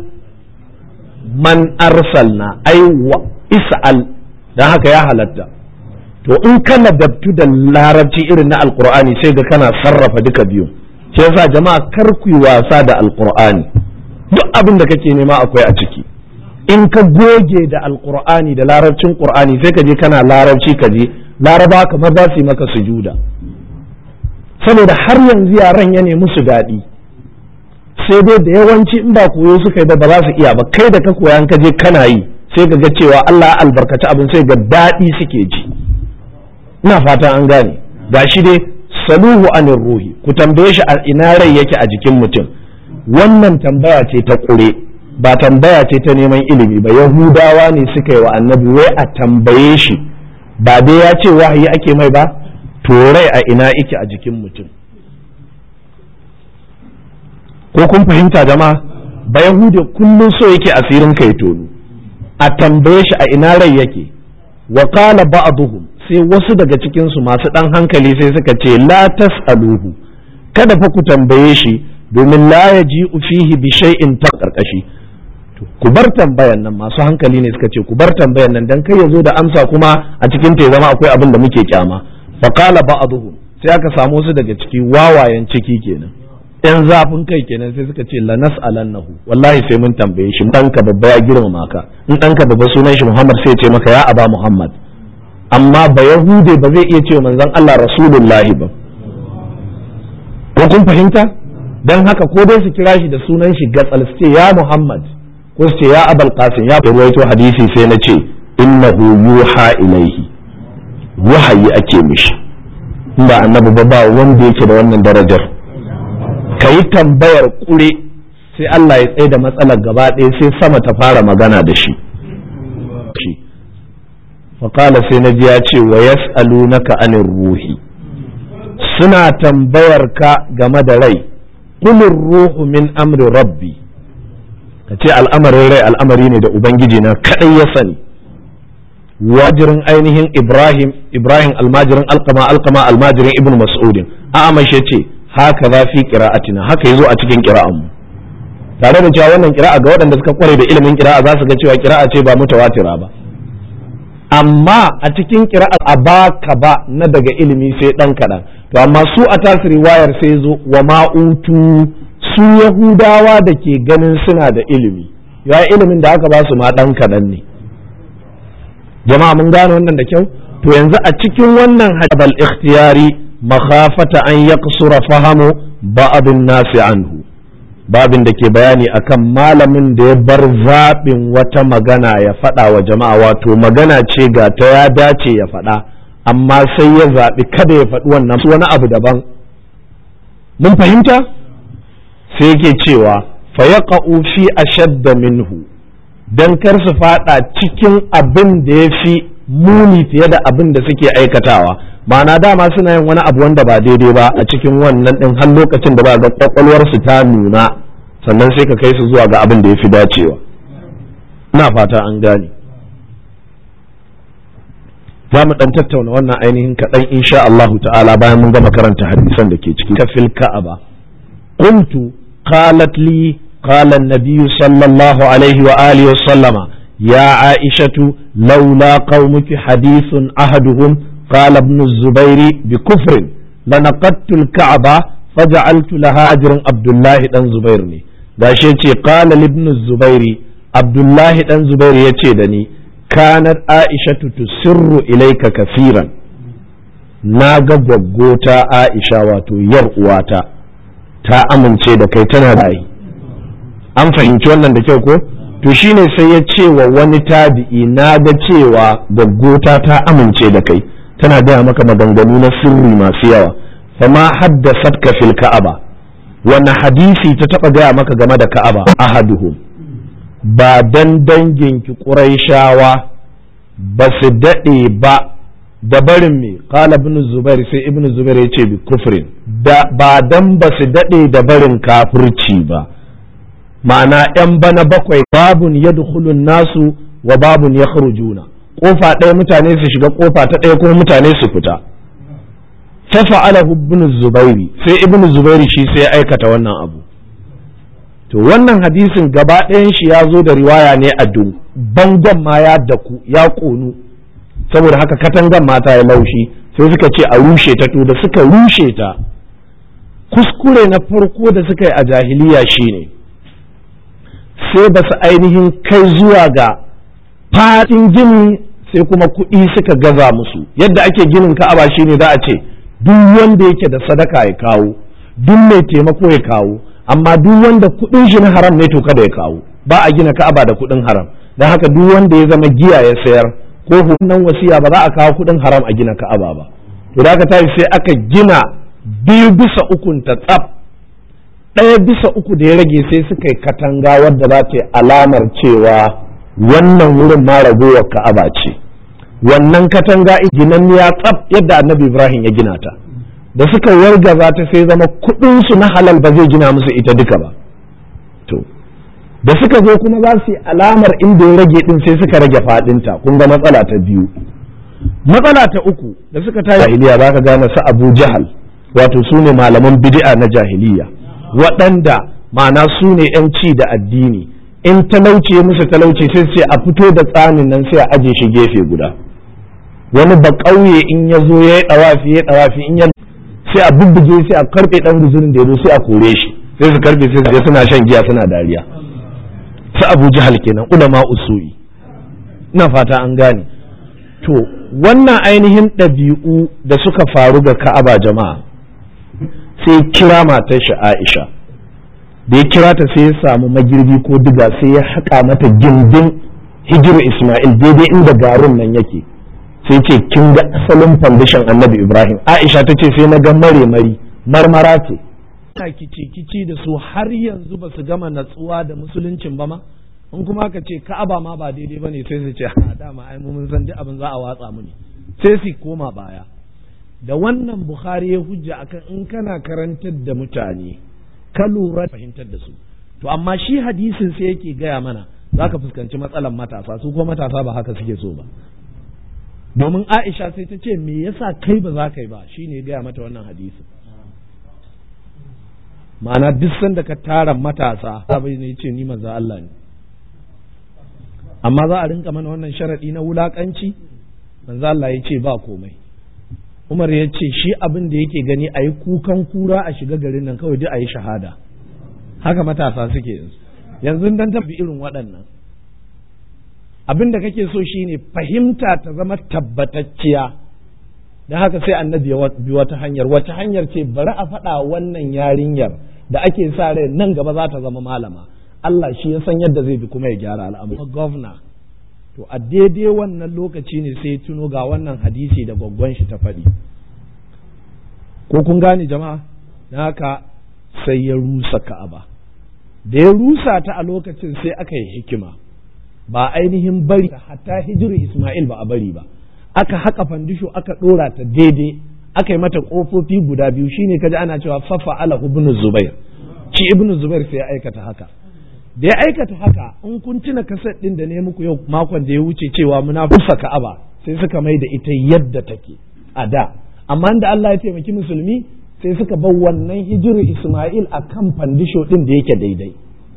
man arsalna ai wa is'al don haka ya halatta to in kana dabtu da larabci irin na alkur'ani sai ga kana sarrafa duka biyu shi yasa jama'a kar ku yi wasa da alkur'ani duk abin da kake nema akwai a ciki in ka goge da alkur'ani da larabcin qur'ani sai ka je kana larabci ka je laraba kamar za su yi maka sujuda saboda har yanzu yaran ya nemi su daɗi sai dai da yawanci in ba koyo suka yi ba ba za su iya ba kai da ka koya ka je kana yi sai ka ga cewa Allah ya albarkaci abin sai ga daɗi suke ji ina fatan an gane gashi dai saluhu anir ruhi ku tambaye shi a ina rai yake a jikin mutum wannan tambaya ce ta ƙure ba tambaya ce ta neman ilimi ba yahudawa ne suka yi wa annabi wai a tambaye shi ba dai ya ce wahayi ake mai ba to rai a ina yake a jikin mutum ko kun fahimta jama'a ba yahudi kullum so yake asirin kai tonu a tambaye shi a ina rai yake wa qala ba'dhum sai wasu daga cikin su masu dan hankali sai suka ce la tas'aluhu kada fa ku tambaye shi domin la yaji'u fihi bi shay'in ta karkashi ku bar tambayan nan masu hankali ne suka ce ku bar tambayan nan dan kai ya zo da amsa kuma a cikin ta zama akwai abin da muke kyama fa qala ba'dhum sai aka samu su daga ciki wawayen ciki kenan yan zafin kai kenan sai suka ce la nas'alannahu wallahi sai mun tambaye shi ɗanka babba ya girmama ka in ɗanka babba sunan shi Muhammad sai ya ce maka ya aba Muhammad amma ba yahude ba zai iya ce manzon Allah rasulullahi ba ko kun fahimta dan haka ko dai su kira shi da sunan shi gatsal su ce ya Muhammad ko su ce ya abal qasim ya ruwaito hadisi sai na ce innahu yuha ilaihi wahayi ake mishi ba annabi ba ba wanda yake da wannan darajar ka yi tambayar kure sai Allah ya tsaye da matsalar gaba ɗaya sai sama ta fara magana da shi faƙala sai na ji ya ce wa yas'alunaka anir ruhi suna tambayar ka game da rai kulir ruhu min amri rabbi ka ce al'amarin rai al'amari ne da ubangiji na kaɗai ya sani wajirin ainihin ibrahim ibrahim almajirin alkama alkama almajirin ibn mas'udin a amashe ce haka za fi qira'atina haka yazo a cikin qira'an mu tare da cewa wannan qira'a ga waɗanda suka kware da ilimin qira'a za su ga cewa qira'a ce ba mutawatira ba amma a cikin qira'a a baka ba na daga ilimi sai dan kaɗan to amma su a tasiri wayar sai zo wa ma'utu su yahudawa da ke ganin suna da ilimi ya ilimin da aka ba su ma dan kaɗan ne jama'a mun gane wannan da kyau to yanzu a cikin wannan hadabal ikhtiyari makhafata an yaqsura fahamu ba'dun nasi anhu babin da ke bayani akan malamin da ya bar zaɓin wata magana ya faɗa wa jama'a wato magana ce ga ta ya dace ya faɗa amma sai ya zaɓi kada ya faɗi wannan wani abu daban mun fahimta sai yake cewa fa yaqa'u fi ashadda minhu don kar su fada cikin abin da ya fi muni fiye da abin da suke aikatawa ma'ana dama suna yin wani abu wanda ba daidai ba a cikin wannan din har lokacin da ba ga kwakwalwarsu ta nuna sannan sai ka kai su zuwa ga abin da ya fi dacewa ina fata an gane za mu dan tattauna wannan ainihin kaɗan insha Allahu ta'ala bayan mun gama karanta hadisan da ke ciki kafil ka'aba qultu qalat li قال النبي صلى الله عليه وآله وسلم يا عائشة لولا قومك حديث أحدهم قال ابن الزبير بكفر لنقدت الكعبة فجعلت لها أجر عبد الله بن زبير gashi قال لابن الزبير عبد الله بن زبير yace da ni kanat aishatu tusirru ilayka kafiran na ga gwaggota aisha wato yar uwata ta amince da kai tana da an fahimci wannan da kyau ko to shine sai ya ce wa wani tabi'i na ga cewa gaggota ta amince da kai tana gaya maka maganganu na sirri masu yawa fama haddasat ka fil ka'aba wani hadisi ta taba gaya maka game da ka'aba ahaduhum ba dan danginki ƙuraishawa ba su daɗe ba da barin me qala ibn zubair sai ibn zubair ya ce bi kufrin ba dan ba su daɗe da barin kafirci ba ma'ana ‘yan bana bakwai babun ya nasu wa babun ya juna ƙofa ɗaya mutane su shiga ƙofa ta ɗaya kuma mutane su fita fafa'ala ibn zubairi sai ibn zubairi shi sai ya aikata wannan abu to wannan hadisin gaba ɗayan shi ya zo da riwaya ne a dun bangon ma ya daku ya ƙonu saboda haka katangan mata ya laushi sai suka ce a rushe ta to da suka rushe ta kuskure na farko da suka yi a jahiliya shine ne sai ba su ainihin kai zuwa ga faɗin gini sai kuma kuɗi suka gaza musu yadda ake ginin ka'aba shine za a ce duk wanda yake da sadaka ya kawo duk mai taimako ya kawo amma duk wanda kuɗin shi na haram ne to kada ya kawo ba a gina ka'aba da kuɗin haram don haka duk wanda ya zama giya ya sayar ko hukunan wasiya ba za a kawo kuɗin haram a gina ka'aba ba to da aka tashi sai aka gina biyu bisa ukun ta tsaf ɗaya bisa uku da ya rage sai suka yi katanga wadda za ta yi alamar cewa wannan wurin ma ragowar ka'aba ce wannan katanga ginanniya tsaf yadda annabi ibrahim ya gina ta da suka wargaza ta sai zama kuɗinsu na halal ba zai gina musu ita duka ba to da suka zo kuma za su yi alamar inda ya rage din sai suka rage faɗinta kun ga matsala ta biyu matsala ta uku da suka ta jahiliya za ka gane su abu jahal wato su ne malaman bid'a na jahiliya waɗanda ma'ana su ne ci da addini in talauci musu talauci sai ce a fito da tsamin nan sai a aje shi gefe guda wani ba ƙauye in ya zo ya yi ɗawafi ya ɗawafi in ya sai a bubbuge sai a karɓe ɗan guzurin da ya zo sai a kore shi sai su karɓe sai su je suna shan giya suna dariya su abu jahal kenan ulama usui ina fata an gane to wannan ainihin ɗabi'u da suka faru ga ka'aba jama'a sai kira matar shi Aisha da ya kira ta sai ya samu magirbi ko diga sai ya haƙa mata gindin hijiru Ismail daidai inda garin nan yake sai ce kin ga asalin foundation annabi Ibrahim Aisha ta ce sai na ga mare mari marmara ce kici kici da su har yanzu ba su gama natsuwa da musuluncin ba ma in kuma ka ce ka'aba ma ba daidai bane sai su ce ha dama ai mun san duk abin za a watsa mu ne sai su koma baya da wannan Bukhari ya hujja akan in kana karantar da mutane ka lura fahimtar da su to amma shi hadisin sai yake gaya mana za ka fuskanci matsalan matasa su kuma matasa ba haka suke so ba domin Aisha sai ta ce me yasa kai ba za ka yi ba shine gaya mata wannan hadisin ma'ana duk sanda ka tara matasa bai ne ce ni manzo Allah ne amma za a rinka mana wannan sharadi na wulakanci manzo Allah ya ce ba komai Umar ya ce shi abin da yake gani a yi kukan kura a shiga garin nan kawai duk a yi shahada haka matasa suke yanzu yanzu dan tafi irin waɗannan abin da kake so shine fahimta ta zama tabbatacciya don haka sai annabi ya bi wata hanyar wata hanyar ce bari a faɗa wannan yarinyar da ake sa rai nan gaba za ta zama malama Allah shi ya san yadda zai bi kuma ya gyara al'amari gwamna to a daidai wannan lokaci ne sai tuno ga wannan hadisi da gwaggon shi ta faɗi ko kun gane jama'a na haka sai ya rusa ka'aba da ya rusa ta a lokacin sai aka yi hikima ba ainihin bari hatta hijiru Ismail ba a bari ba aka haka fandisho aka ɗora ta daidai aka yi mata ƙofofi guda biyu shine kaji ana cewa fafa ala ibnu zubair shi ibnu zubair sai ya aikata haka da ya aikata haka in kun tuna kaset din da ne muku yau makon da ya wuce cewa muna fusa ka'aba sai suka mai da ita yadda take a da amma da Allah ya taimaki musulmi sai suka bar wannan hijiru Ismail a kan fandisho din da yake daidai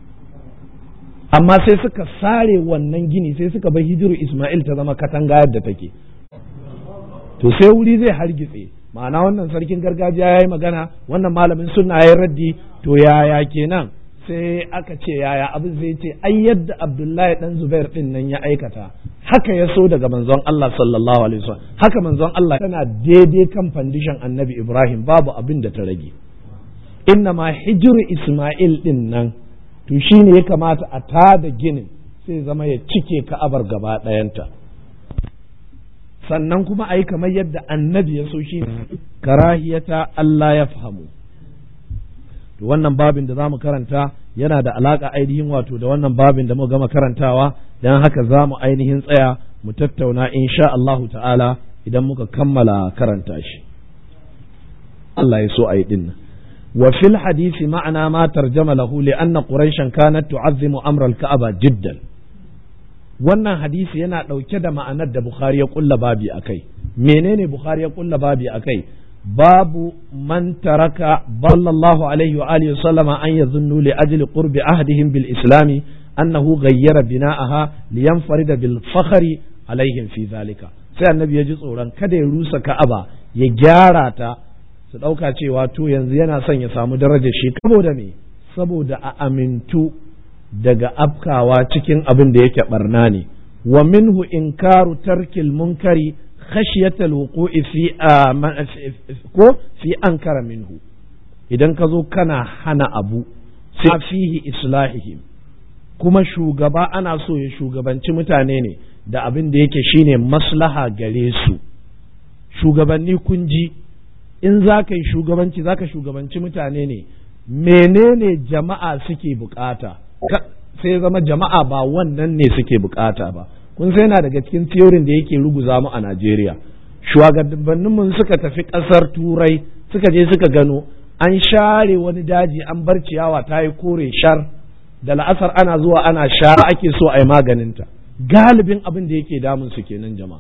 amma sai suka sare wannan gini sai suka bar hijiru Ismail ta zama katanga yadda take to sai wuri zai hargitse ma'ana wannan sarkin gargajiya ya yi magana wannan malamin sunna ya raddi to yaya kenan sai aka ce yaya abin zai ce ai yadda abdullahi dan zubair din nan ya aikata haka ya so daga manzon Allah sallallahu alaihi wasallam haka manzon Allah tana daidai kan fandishan annabi Ibrahim babu abin da ta rage inna ma hijiru Ismail din nan to shine ya kamata a tada ginin sai zama ya cike ka'abar gaba ɗayanta sannan kuma a yi kamar yadda annabi ya so shi karahiyata Allah ya fahamu to wannan babin da za mu karanta yana da alaka ainihin wato da wannan babin da muka gama karantawa don haka za mu ainihin tsaya mu tattauna insha Allahu ta'ala idan muka kammala karanta shi Allah ya so a yi dinnan wa fil hadisi ma'ana ma tarjama lahu li anna quraishan kanat tu'azzimu amra al-ka'aba jiddan wannan hadisi yana ɗauke da ma'anar da Bukhari ya kulla babi akai menene Bukhari ya kulla babi akai babu man taraka sallallahu alaihi wa alihi sallama an yazunnu li ajli qurbi ahdihim bil islami annahu ghayyara bina'aha liyanfarida bil fakhri alaihim fi zalika sai annabi ya ji tsoron kada ya rusa ka'aba ya gyara ta su ɗauka cewa to yanzu yana son ya samu darajar shi saboda me saboda a amintu daga afkawa cikin abin da yake barna ne wa minhu inkaru tarkil munkari khashiyatal wuqu'i fi ko fi ankara minhu idan ka zo kana hana abu sai fihi islahihim kuma shugaba ana so ya shugabanci mutane ne da abin da yake shine maslaha gare su shugabanni kun ji in za ka yi shugabanci za ka shugabanci mutane ne menene jama'a suke bukata sai zama jama'a ba wannan ne suke bukata ba kun sai yana daga cikin theorin da yake ruguza mu a Najeriya shugabanninmu suka tafi ƙasar turai suka je suka gano an share wani daji an bar ciyawa ta yi kore shar da la'asar ana zuwa ana shara ake so a yi maganinta galibin abin da yake damun su kenan jama'a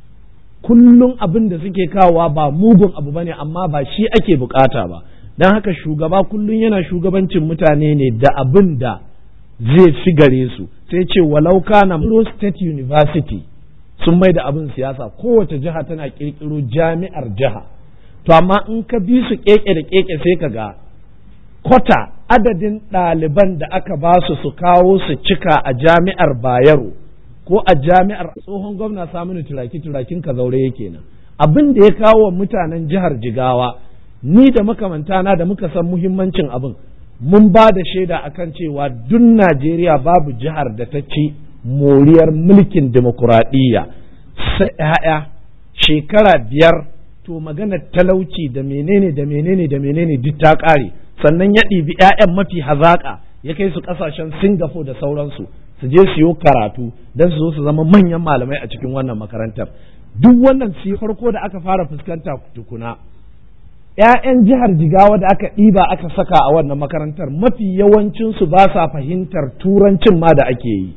kullum abin da suke kawowa ba mugun abu bane amma ba shi ake bukata ba don haka shugaba kullum yana shugabancin mutane ne da abin da zai fi gare su sai ce walau kana State University sun mai da abin siyasa kowace jiha tana kirkiro jami'ar jiha to amma in ka bi su keke da keke sai ka ga kwata adadin ɗaliban da aka ba su su kawo su cika a jami'ar bayero ko a jami'ar tsohon gwamna saminu turaki turakin ka zaure yake nan abin da ya kawo wa mutanen jihar jigawa ni da makamantana da muka san muhimmancin abin mun ba da shaida akan cewa duk najeriya babu jihar da ta ci moriyar mulkin demokuraɗiyya sai ‘ya'ya shekara biyar to magana talauci da menene da menene da menene duk ta ƙare sannan ya ɗibi ‘ya'yan mafi hazaƙa ya kai su ƙasashen singapore da sauransu su je su yi karatu don su zo su zama manyan malamai a cikin wannan makarantar duk wannan si farko da aka fara fuskanta tukuna ‘ya'yan jihar jigawa da aka ɗiba aka saka a wannan makarantar mafi yawancinsu ba sa fahimtar turancin ma da ake yi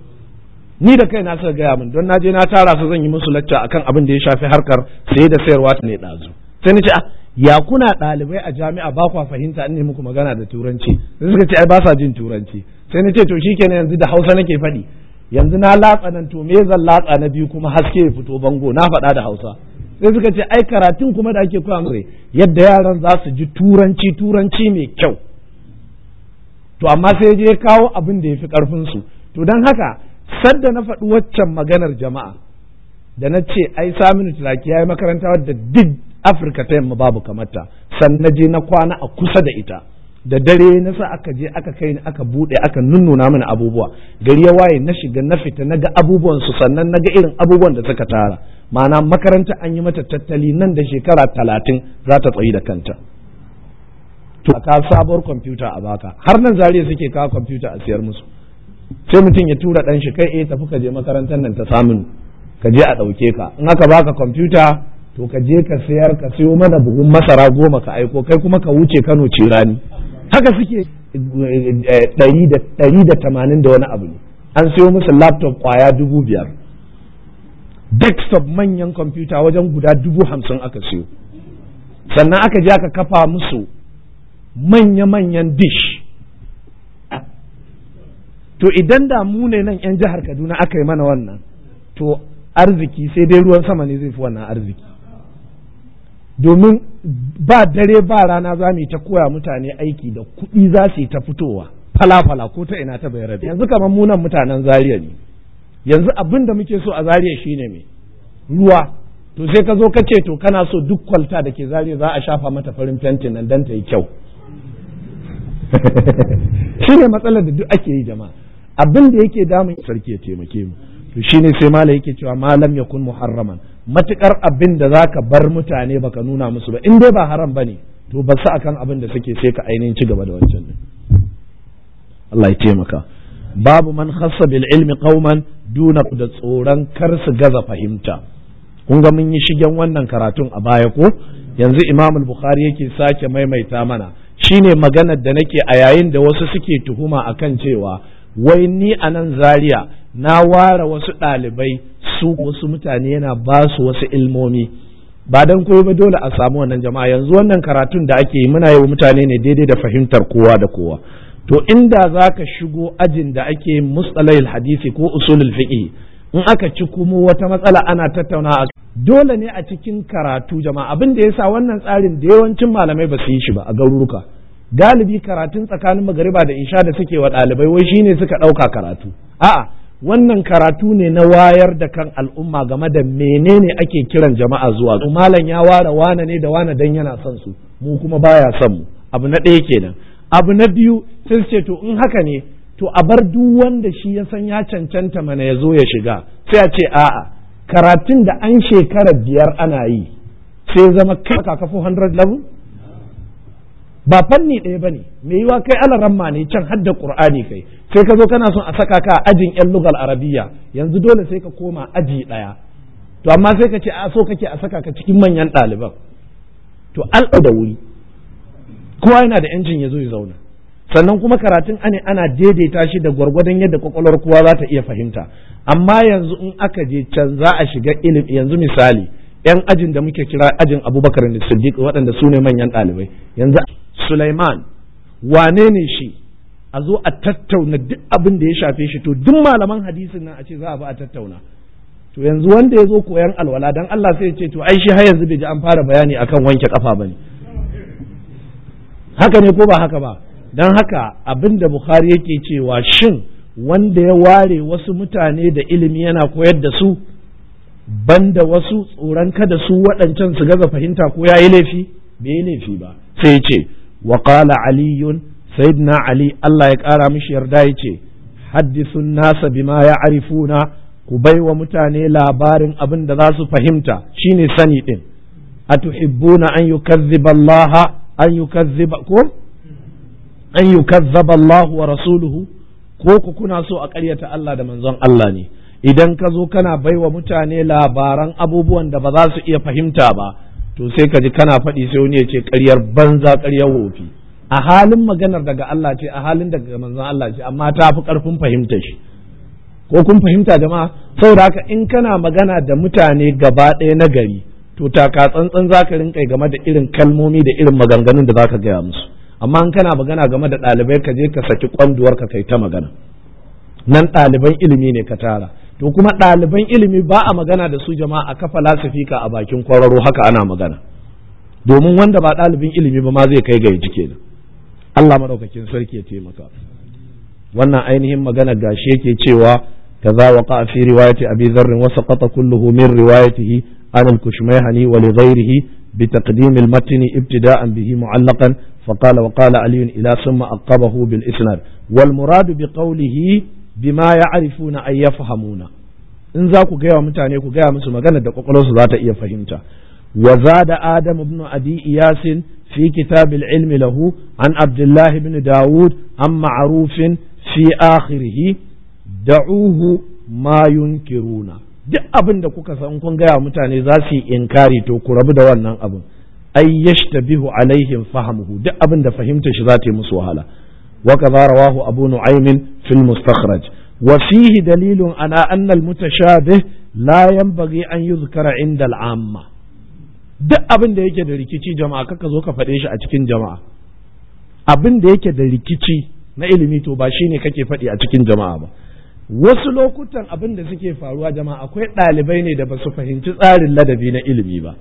ni da kai na suka gaya min don naje na tara su zan yi musu lacca akan abin da ya shafi harkar saye da sayarwa ta ne ɗazu sai ni ce a ya kuna ɗalibai a jami'a ba kwa fahimta in ne muku magana da turanci sai suka ce ai ba sa jin turanci sai ni ce to shikenan yanzu da hausa nake faɗi yanzu na latsa nan to me zan latsa na biyu kuma haske ya fito bango na faɗa da hausa sai suka ce ai karatun kuma da ake koya musu yadda yaran za su ji turanci turanci mai kyau to amma sai je kawo abin da ya fi ƙarfin su to don haka sadda na faɗi waccan maganar jama'a da na ce ai saminu tulaki ya yi makaranta wadda duk afirka ta yamma babu kamata sannan je na kwana a kusa da ita da dare na sa aka je aka kai ni aka buɗe aka nunnuna mana abubuwa gari ya waye na shiga na fita na ga abubuwan su sannan na ga irin abubuwan da suka tara ma'ana makaranta an yi mata tattali nan da shekara talatin za ta tsayi da kanta to ka sabuwar kwamfuta a baka har nan zariya suke kawo kwamfuta a siyar musu sai mutum ya tura ɗan shi kai eh tafi ka je makarantar nan ta samun ka je a ɗauke ka in aka baka kwamfuta to ka je ka sayar ka siyo mana buhun masara goma ka aiko kai kuma ka wuce kano cirani haka suke ɗari da tamanin da wani abu ne an siyo musu laptop kwaya dubu biyar desktop manyan kwamfuta wajen guda dubu hamsin aka siyo sannan aka je aka kafa musu manya-manyan dish to idan da mu ne nan 'yan jihar kaduna aka yi mana wannan to arziki sai dai ruwan sama ne zai fi wannan arziki domin ba dare ba rana za mu yi ta koya mutane aiki da kuɗi za su yi ta fitowa fala-fala ko ta ina ta bayar yanzu kamar munan mutanen zaria ne yanzu abin da muke so a zaria shine me ruwa to sai ka zo ka ce to kana so duk kwalta da ke zaria za a shafa mata farin fentin nan don ta yi kyau shine matsalar da duk ake yi jama'a abin da yake damun sarki ya taimake mu to shine sai mala yake cewa malam yakun muharraman matukar abin da zaka bar mutane baka nuna musu ba in dai ba haram bane to ba su akan abin da suke sai ka ainihin ci gaba da wancan din Allah ya taimaka babu man khassa bil ilmi qauman duna da tsoron kar su gaza fahimta kun ga mun yi shigen wannan karatun a baya ko yanzu Imam al-Bukhari yake sake maimaita mana shine maganar da nake a yayin da wasu suke tuhuma akan cewa wai ni a nan zaria na ware wasu ɗalibai su wasu mutane yana ba su wasu ilmomi ba don koyo ba dole a samu wannan jama'a yanzu wannan karatun da ake yi muna yi wa mutane ne daidai da fahimtar kowa da kowa to inda za ka shigo ajin da ake mustalahil hadisi ko usulul fiqh in aka ci kuma wata matsala ana tattauna a dole ne a cikin karatu jama'a abin da yasa wannan tsarin da yawancin malamai ba su yi shi ba a garuruka galibi karatun tsakanin magariba da isha da suke wa ɗalibai wai shine suka ɗauka karatu a'a wannan karatu ne na wayar da kan al'umma game da menene ake kiran jama'a zuwa malam ya ware wane ne da wane dan yana son su mu kuma baya son mu abu na ɗaya kenan abu na biyu sai su ce to in haka ne to a bar duk wanda shi ya san ya cancanta mana ya zo ya shiga sai a ce a'a karatun da an shekara biyar ana yi sai zama kai ka kafo 100 level ba fanni ɗaya bane me yiwa kai alaramma ne can hadda qur'ani kai sai ka zo kana son a saka ka a ajin yan lugal arabiya yanzu dole sai ka koma aji ɗaya to amma sai ka ce a so kake a saka ka cikin manyan ɗaliban to alɗa da wuri kowa yana da yancin ya zo ya zauna sannan kuma karatun ane ana daidaita shi da gwargwadon yadda kwakwalwar kowa za ta iya fahimta amma yanzu in aka je can za a shiga ilimi yanzu misali yan ajin da muke kira ajin abubakar da siddiq waɗanda su ne manyan ɗalibai yanzu Sulaiman wane ne shi a zo a tattauna duk abin da ya shafe shi to duk malaman hadisin nan a ce za a bi a tattauna to yanzu wanda ya zo koyan alwala dan Allah sai ya ce to ai shi har yanzu bai ji an fara bayani akan wanke kafa bane haka ne ko ba haka ba dan haka abin da Bukhari yake cewa shin wanda ya ware wasu mutane da ilimi yana koyar da su banda wasu tsoron kada su waɗancan su gaza fahimta ko ya yi laifi bai yi laifi ba sai ya ce wa qala aliyun sayyidina ali Allah ya ƙara mishi yarda ya ce haddisun nasa bima ya arifuna ku bai wa mutane labarin abin da za su fahimta shine sani din atuhibbuna an yukazziba Allah an yukazziba ko an yukazzaba Allah wa rasuluhu ko ku kuna so a ƙaryata Allah da manzon Allah ne idan ka zo kana bai wa mutane labaran abubuwan da ba za su iya fahimta ba to sai ka ji kana faɗi sai wani ya ce ƙaryar banza ƙaryar wofi a halin maganar daga Allah ce a halin daga manzon Allah ce amma ta fi ƙarfin fahimta shi ko kun fahimta jama'a saboda haka in kana magana da mutane gaba ɗaya na gari to taka tsantsan za ka rinka game da irin kalmomi da irin maganganun da za ka gaya musu amma in kana magana game da ɗalibai ka je ka saki kwanduwar ka kai ta magana nan ɗaliban ilimi ne ka tara to kuma ɗaliban ilimi ba a magana da su jama'a a kafa lasifika a bakin kwararo haka ana magana domin wanda ba ɗalibin ilimi ba ma zai kai ga yaji kenan Allah madaukakin sarki ya taimaka wannan ainihin magana gashi yake cewa kaza waqa fi riwayati abi dharr wa saqata kulluhu min riwayatihi an al-kushmayhani wa li ghayrihi بتقديم المتن ابتداء به معلقا فقال وقال علي إلى ثم أقبه بالإسناد والمراد بقوله بما يعرفون أن يفهمون in za ku gaya wa mutane ku gaya musu magana da kwakwalwarsu za ta iya fahimta wa zada adam ibn abi iyasin fi kitab al-ilm lahu an abdullah ibn daud an ma'rufin fi akhirih da'uhu ma yunkiruna duk abin da kuka san kun gaya mutane za su yi inkari to ku rabu da wannan abin ay yashtabihu alaihim fahamuhu duk abin da fahimta shi za ta yi musu wahala wa kaza rawahu abu nu'aymin fil mustakhraj wa fihi dalilun ala anna al mutashabih la yanbaghi an yuzkara inda al amma duk abin da yake da rikici jama'a kaka zo ka faɗe shi a cikin jama'a abin da yake da rikici na ilimi to ba shine kake faɗi a cikin jama'a ba wasu lokutan abin da suke faruwa jama'a akwai ɗalibai ne da ba su fahimci tsarin ladabi na ilimi ba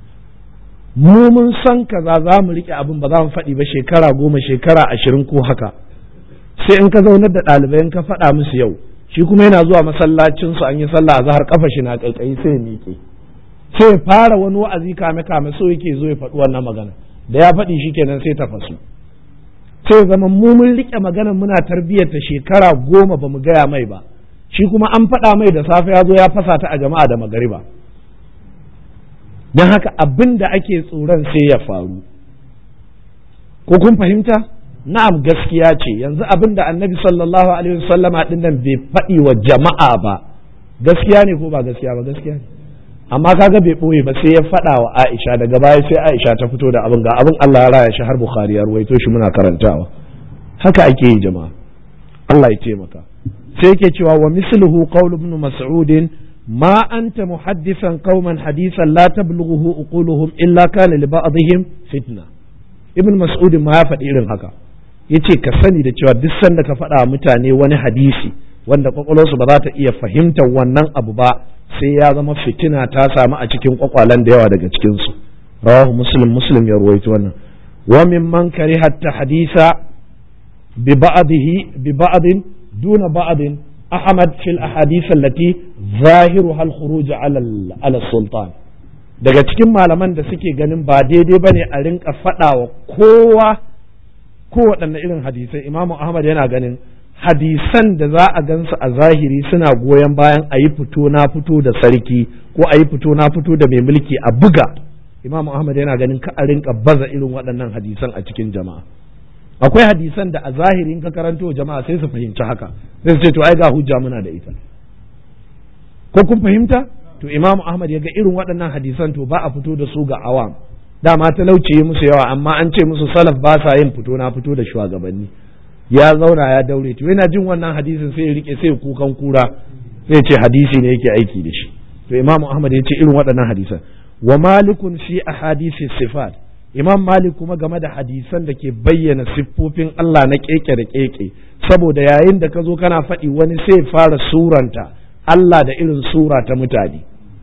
mu mun san kaza za mu riƙe abin ba za mu faɗi ba shekara goma shekara ashirin ko haka sai in ka zaunar da ɗalibai ka faɗa musu yau shi kuma yana zuwa masallacin su an yi sallah a zahar kafa shi na ƙaiƙayi sai ya miƙe sai fara wani wa'azi kame kame so yake zo ya faɗi wannan magana da ya faɗi shi kenan sai ta fasu sai zama mu mun rike maganar muna tarbiyyar ta shekara goma ba mu gaya mai ba shi kuma an faɗa mai da safe ya zo ya fasa ta a jama'a da magariba don haka abin da ake tsoron sai ya faru ko kun fahimta na'am gaskiya ce yanzu abin da annabi sallallahu alaihi wasallama din nan bai faɗi wa jama'a ba gaskiya ne ko ba gaskiya ba gaskiya ne amma kaga bai ɓoye ba sai ya faɗa wa Aisha daga baya sai Aisha ta fito da abin ga abin Allah ya raya shi har Bukhari ya ruwaito shi muna karantawa haka ake yi jama'a Allah ya taimaka sai yake cewa wa misluhu qawl ibn mas'ud ma anta muhaddisan qauman hadisan la tablughuhu uquluhum illa kana li ba'dihim fitna ibn mas'ud ma ya faɗi irin haka yace ka sani da cewa duk sanda ka faɗa mutane wani hadisi wanda kwakwalwarsu ba za ta iya fahimtar wannan abu ba sai ya zama fitina ta samu a cikin kwakwalen da yawa daga cikinsu rawahu muslim muslim ya ruwaito wannan wa mimman kariha hadisa bi ba'dihi bi ba'din duna ba'din ahmad fil ahadith allati zahiruha al khuruj ala ala sultan daga cikin malaman da suke ganin ba daidai bane a rinka faɗawa kowa kowaɗanne irin hadisai imamu ahmad yana ganin hadisan da za a gansu a zahiri suna goyon bayan a yi fito na fito da sarki ko a yi fito na fito da mai mulki a buga imam ahmad yana ganin ka a rinka baza irin waɗannan hadisan a cikin jama'a akwai hadisan da a zahirin ka karanto jama'a sai su fahimci haka sai su ce to ai ga hujja muna da ita ko kun fahimta to imam ahmad ya ga irin waɗannan hadisan to ba a fito da su ga awam dama talauci musu yawa amma an ce musu salaf ba sa yin fito na fito da shugabanni ya zauna ya daure to yana jin wannan hadisin sai ya rike sai kukan kura sai ce hadisi ne yake aiki da shi to imam ahmad ya ce irin waɗannan hadisan wa malikun fi ahadisi sifat imam malik kuma game da hadisan da ke bayyana siffofin Allah na keke da keke saboda yayin da ka zo kana faɗi wani sai fara suranta Allah da irin sura ta mutane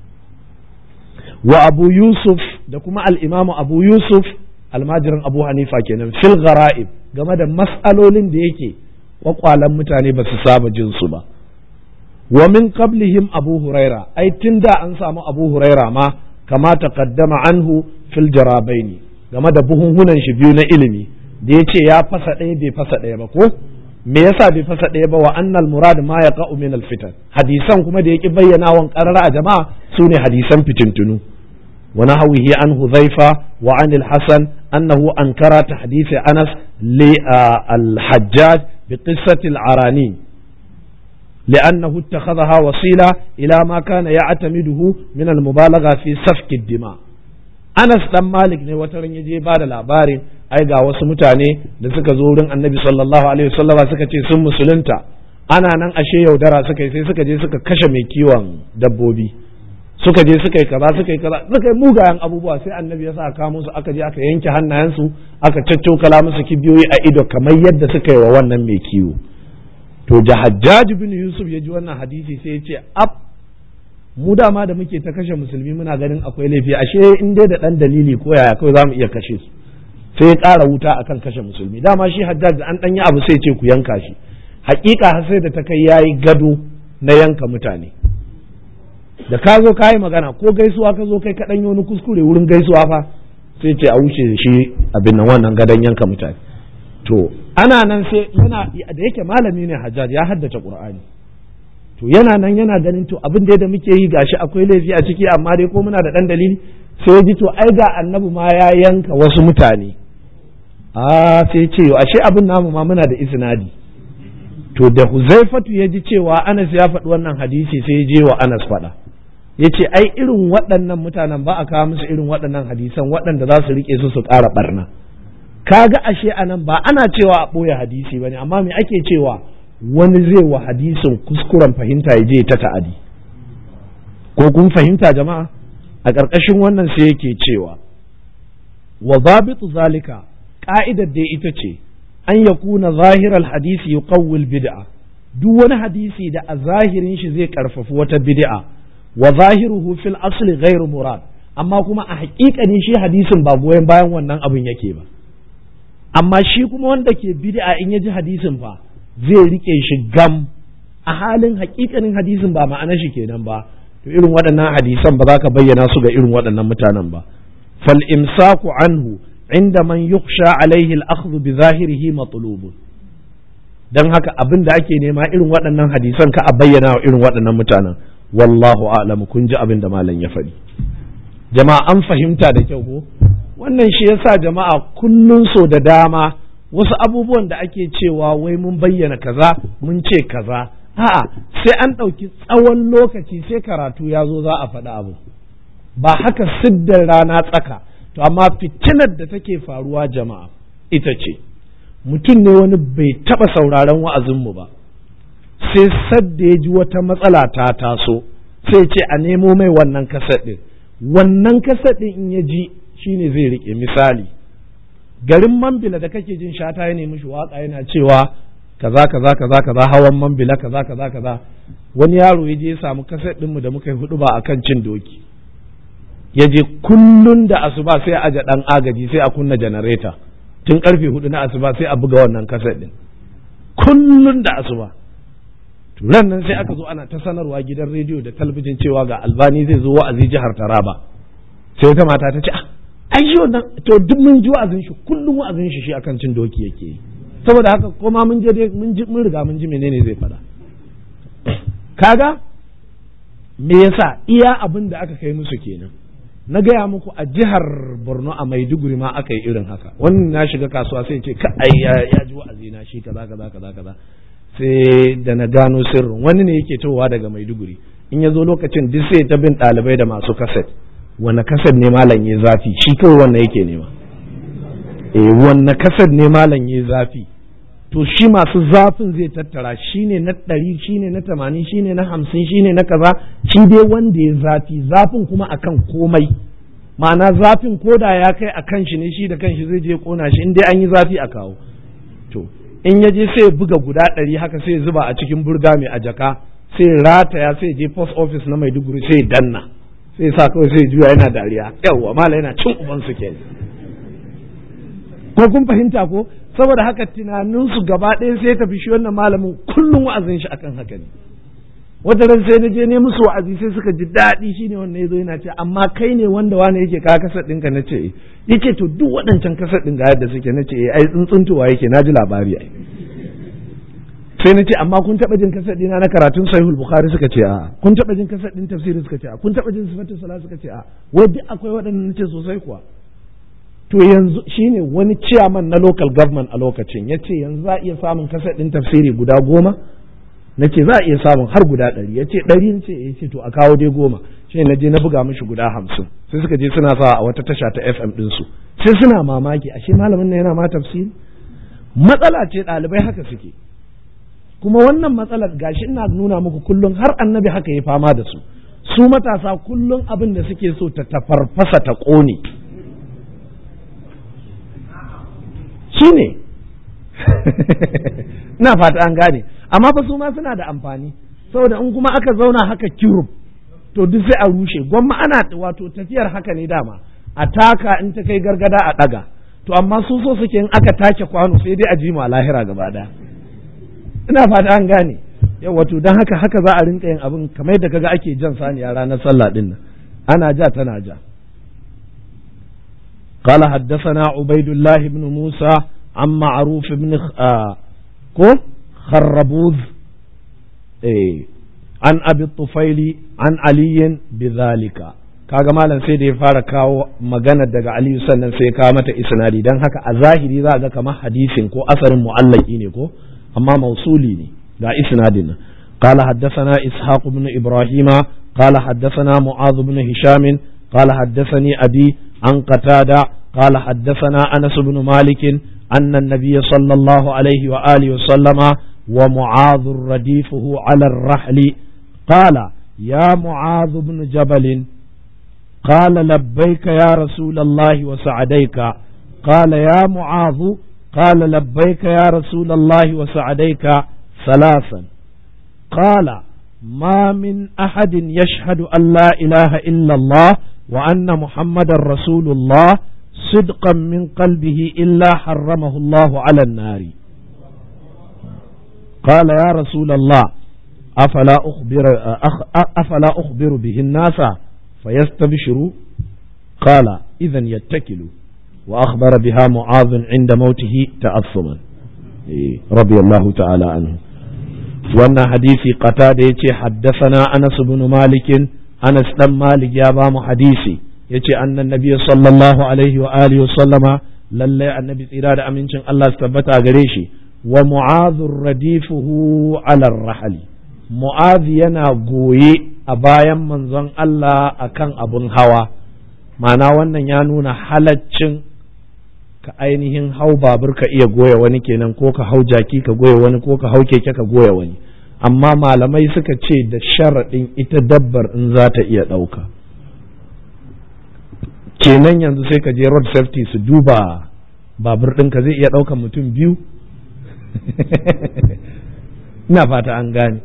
wa abu yusuf da kuma al'imamu abu yusuf almajirin abu hanifa kenan fil gara'ib game da mas'alolin da yake kwakwalan mutane ba su saba jin su ba wa min qablihim abu huraira ai tun da an samu abu huraira ma kama taqaddama anhu fil jarabaini game da buhunhunan shi biyu na ilimi da ya ce ya fasa ɗaya bai fasa ɗaya ba ko me yasa bai fasa ɗaya ba wa annal murad ma ya min al fitan hadisan kuma da yake bayyana wan qarara a jama'a sune hadisan fitintunu wa nahwihi an hudhaifa wa an al hasan annahu ankara tahdith anas li al hajjaj bi qissati al arani لأنه اتخذها وسيلة إلى ما كان يعتمده من المبالغة في سفك الدماء Anas dan Malik ne wata ran yaje ba da labarin ai ga wasu mutane da suka zo wurin Annabi sallallahu alaihi wasallama suka ce sun musulunta ana nan ashe yaudara suka yi sai suka je suka kashe mai kiwon dabbobi suka je suka yi kaza suka yi kaza suka yi mugayen abubuwa sai Annabi ya sa ka musu aka je aka yanke hannayensu aka caccokala musu kibiyoyi a ido kamar yadda suka yi wa wannan mai kiwo to Hajjaj bin Yusuf ya ji wannan hadisi sai ya ce ab mu dama da muke ta kashe musulmi muna ganin akwai laifi ashe in dai da dan dalili ko yaya kawai zamu iya kashe su sai ya ƙara wuta akan kashe musulmi dama shi hajjaj da an danyi abu sai ce ku yanka shi hakika har sai da ta kai yayi gado na yanka mutane da ka zo ka yi magana ko gaisuwa ka zo kai ka dan wani kuskure wurin gaisuwa fa sai ce a wuce shi abin nan wannan gadon yanka mutane to ana nan sai yana da yake malami ne hajjaj ya haddace qur'ani to yana nan yana ganin to abin da da muke yi gashi akwai laifi a ciki amma dai ko muna da dan dalili sai ji to ai ga annabi ma ya yanka wasu mutane a sai ce ashe abin namu ma muna da isnadi to da huzaifatu ya ji cewa anas ya faɗi wannan hadisi sai je wa anas faɗa ya ce ai irin waɗannan mutanen ba a kawo musu irin waɗannan hadisan waɗanda za su riƙe su su ƙara ɓarna kaga ashe anan ba ana cewa a ɓoye hadisi ba ne amma me ake cewa wani zai wa hadisin kuskuren fahimta ya je ta ta'adi ko kun fahimta jama'a a ƙarƙashin wannan sai yake cewa wa zabitu zalika ka'idar da ita ce an ya kuna zahirar hadisi ya kawul bid'a duk wani hadisi da a zahirin shi zai karfafi wata bid'a wa zahiruhu fil asli ghairu murad amma kuma a haƙiƙanin shi hadisin ba goyon bayan wannan abin yake ba amma shi kuma wanda ke bid'a in ya ji hadisin fa zai rike shi gam a halin haƙiƙanin hadisin ba ma'ana shi kenan ba to irin waɗannan hadisan ba za ka bayyana su ga irin waɗannan mutanen ba fal imsaku anhu inda man yukhsha alaihi al-akhdhu bi zahirihi matlubun dan haka abin da ake nema irin waɗannan hadisan ka a bayyana wa irin waɗannan mutanen wallahu a'lam kun ji abin da malam ya faɗi jama'a an fahimta da kyau ko wannan shi yasa jama'a kullun so da dama wasu abubuwan da ake cewa wai mun bayyana kaza mun ce kaza a'a sai an ɗauki tsawon lokaci sai karatu ya zo za a faɗi abu ba haka siddar rana tsaka to amma fitinar da take faruwa jama'a ita ce mutum ne wani bai taɓa sauraron wa'azinmu ba sai sadda ya ji wata matsala ta taso sai ce a nemo mai wannan kaset ɗin wannan kaset ɗin in ya ji shine zai riƙe misali garin mambila da kake jin shata ya nemi shi waka yana cewa kaza kaza kaza kaza hawan mambila kaza kaza kaza wani yaro ya je ya samu kaset ɗinmu da muka yi hudu ba akan cin doki ya je kullun da asuba sai a aje dan agaji sai a kunna janareta tun karfe hudu na asuba sai a buga wannan kaset din kullun da asuba ran nan sai aka zo ana ta sanarwa gidan rediyo da talabijin cewa ga albani zai zo wa'azi jihar taraba sai wata mata ta ce ah ai shi wannan to duk mun ji wa'azin shi kullum wa'azin shi shi akan cin doki yake yi saboda haka koma mun je dai mun ji mun riga mun ji menene zai faɗa kaga me yasa iya abin da aka kai musu kenan na gaya muku a jihar borno a maiduguri ma aka yi irin haka wannan na shiga kasuwa sai ce ka ai ya ji wa'azi na shi kaza kaza kaza kaza sai da na gano sirrin wani ne yake towa daga maiduguri in ya zo lokacin duk sai ta bin ɗalibai da masu kaset wanne kaset ne malam ya zafi shi kawai wannan yake nema eh wanne kaset ne malam ya zafi to shi masu zafin zai tattara shi ne na ɗari shi ne na tamanin shi ne na hamsin shi ne na kaza shi dai wanda ya zafi zafin kuma akan komai ma'ana zafin koda ya kai a kan shi ne shi da kanshi zai je kona shi in dai an yi zafi a kawo to in ya je sai buga guda ɗari haka sai zuba a cikin burga mai a jaka sai rataya sai je post office na maiduguri sai danna sai sa kawai sai juya yana dariya yawwa mala yana cin uban su ke ko kun fahimta ko saboda haka tunaninsu gaba ɗaya sai tafi shi wannan malamin kullum wa'azin shi akan haka ne wata ran sai na je ne musu wa'azi sai suka ji daɗi shine wannan yazo yana ce amma kai ne wanda wani yake ka kasar ɗinka na ce yake to duk waɗancan kasar ɗin ga yadda suke na ce ai tsuntsuntuwa yake na ji labari ai sai na ce amma kun taɓa jin kasar ɗina na karatun sahihul bukhari suka ce a kun taɓa jin kasar ɗin tafsiri suka ce a kun taɓa jin sifatul sala suka ce a wai duk akwai waɗannan nace sosai kuwa to yanzu shine wani ciyaman na local government a lokacin ya ce yanzu za a iya samun kasar ɗin tafsiri guda goma na ce za a iya samun har guda ɗari ya ce ɗari ce ya ce to a kawo dai goma shi na je na buga mishi guda hamsin sai suka je suna sa a wata tasha ta fm ɗinsu sai suna mamaki ashe malamin nan yana ma tafsiri matsala ce ɗalibai haka suke kuma wannan matsalar gashi ina nuna muku kullum har annabi haka ya fama da su su matasa kullum abin da suke so ta tafarfasa ta ƙone shi ne ina fata an gane amma fa su ma suna da amfani saboda in kuma aka zauna haka kirub to duk sai a rushe gwamma ana wato tafiyar haka ne dama a taka in ta kai gargada a ɗaga to amma su so suke in aka take kwano sai dai a ji a lahira gaba ɗaya ina fata an gane yau wato don haka haka za a rinka yin abin kamar yadda kaga ake jan saniya ranar sallah din nan ana ja tana ja قال حدثنا عبيد الله بن موسى عن معروف بن كو خربوذ إيه عن أبي الطفيل عن علي بذلك kaga malam sai da ya fara kawo magana daga Aliyu sannan sai ya kawo mata isnadi dan haka a zahiri za ga kamar hadisin ko asarin mu'allaki ne ko amma mausuli ne ga isnadin nan قال حدثنا إسحاق بن إبراهيم قال حدثنا معاذ بن هشام قال حدثني أبي عن قتادة قال حدثنا أنس بن مالك أن النبي صلى الله عليه وآله وسلم ومعاذ رديفه على الرحل قال يا معاذ بن جبل قال لبيك يا رسول الله وسعديك قال يا معاذ قال لبيك يا رسول الله وسعديك ثلاثا قال ما من أحد يشهد أن لا إله إلا الله وأن محمد رسول الله صدقا من قلبه إلا حرمه الله على النار قال يا رسول الله أفلا أخبر, أفلا أخبر به الناس فيستبشروا قال إذا يتكلوا وأخبر بها معاذ عند موته تأثما رضي الله تعالى عنه وأن حديثي قتادة حدثنا أنس بن مالك أنس بن مالك يا بام حديثي yace annan nabi sallallahu alaihi wa alihi wa sallama lalle annabi tsira da amincin Allah su tabbata gare shi wa mu'adhur radifuhu ala rahali mu'adh yana goye a bayan manzon Allah akan abun hawa ma'ana wannan ya nuna halaccin ka ainihin hau babur ka iya goya wani kenan ko ka hau jaki ka goya wani ko ka hau keke ka goya wani amma malamai suka ce da sharaɗin ita dabbar in za ta iya ɗauka kenan yanzu sai ka je road safety su duba babur ɗinka zai iya ɗaukan mutum biyu ina fata an gane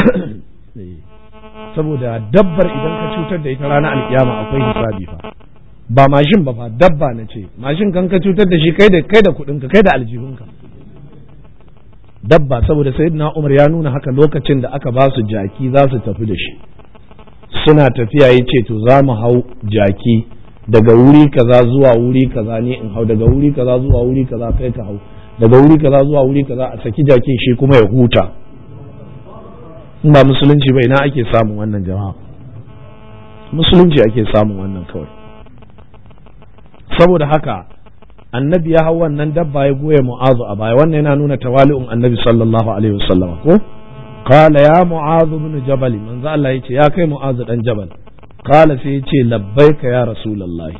saboda dabbar idan ka cutar da ita ranar alkiyama akwai hisabi fa ba mashin ba fa dabba na ce mashin kan ka cutar da shi kai da kai da kuɗinka kai da aljihunka dabba saboda sayyidina Umar ya nuna haka lokacin da aka ba su jaki za su tafi da shi suna tafiya ya ce to za mu hau jaki daga wuri kaza zuwa wuri kaza ne in hau daga wuri kaza zuwa wuri kaza kai ka hau daga wuri kaza zuwa wuri kaza a saki jakin shi kuma ya huta in ba musulunci ba ina ake samun wannan jama'a musulunci ake samun wannan kawai saboda haka annabi ya hau wannan dabba ya goya mu'azu a baya wannan yana nuna tawali'un annabi sallallahu alaihi wasallam ko qala ya mu'azu bin jabal manzo Allah yace ya kai mu'azu dan jabal qala sai yace labbaika ya rasulullahi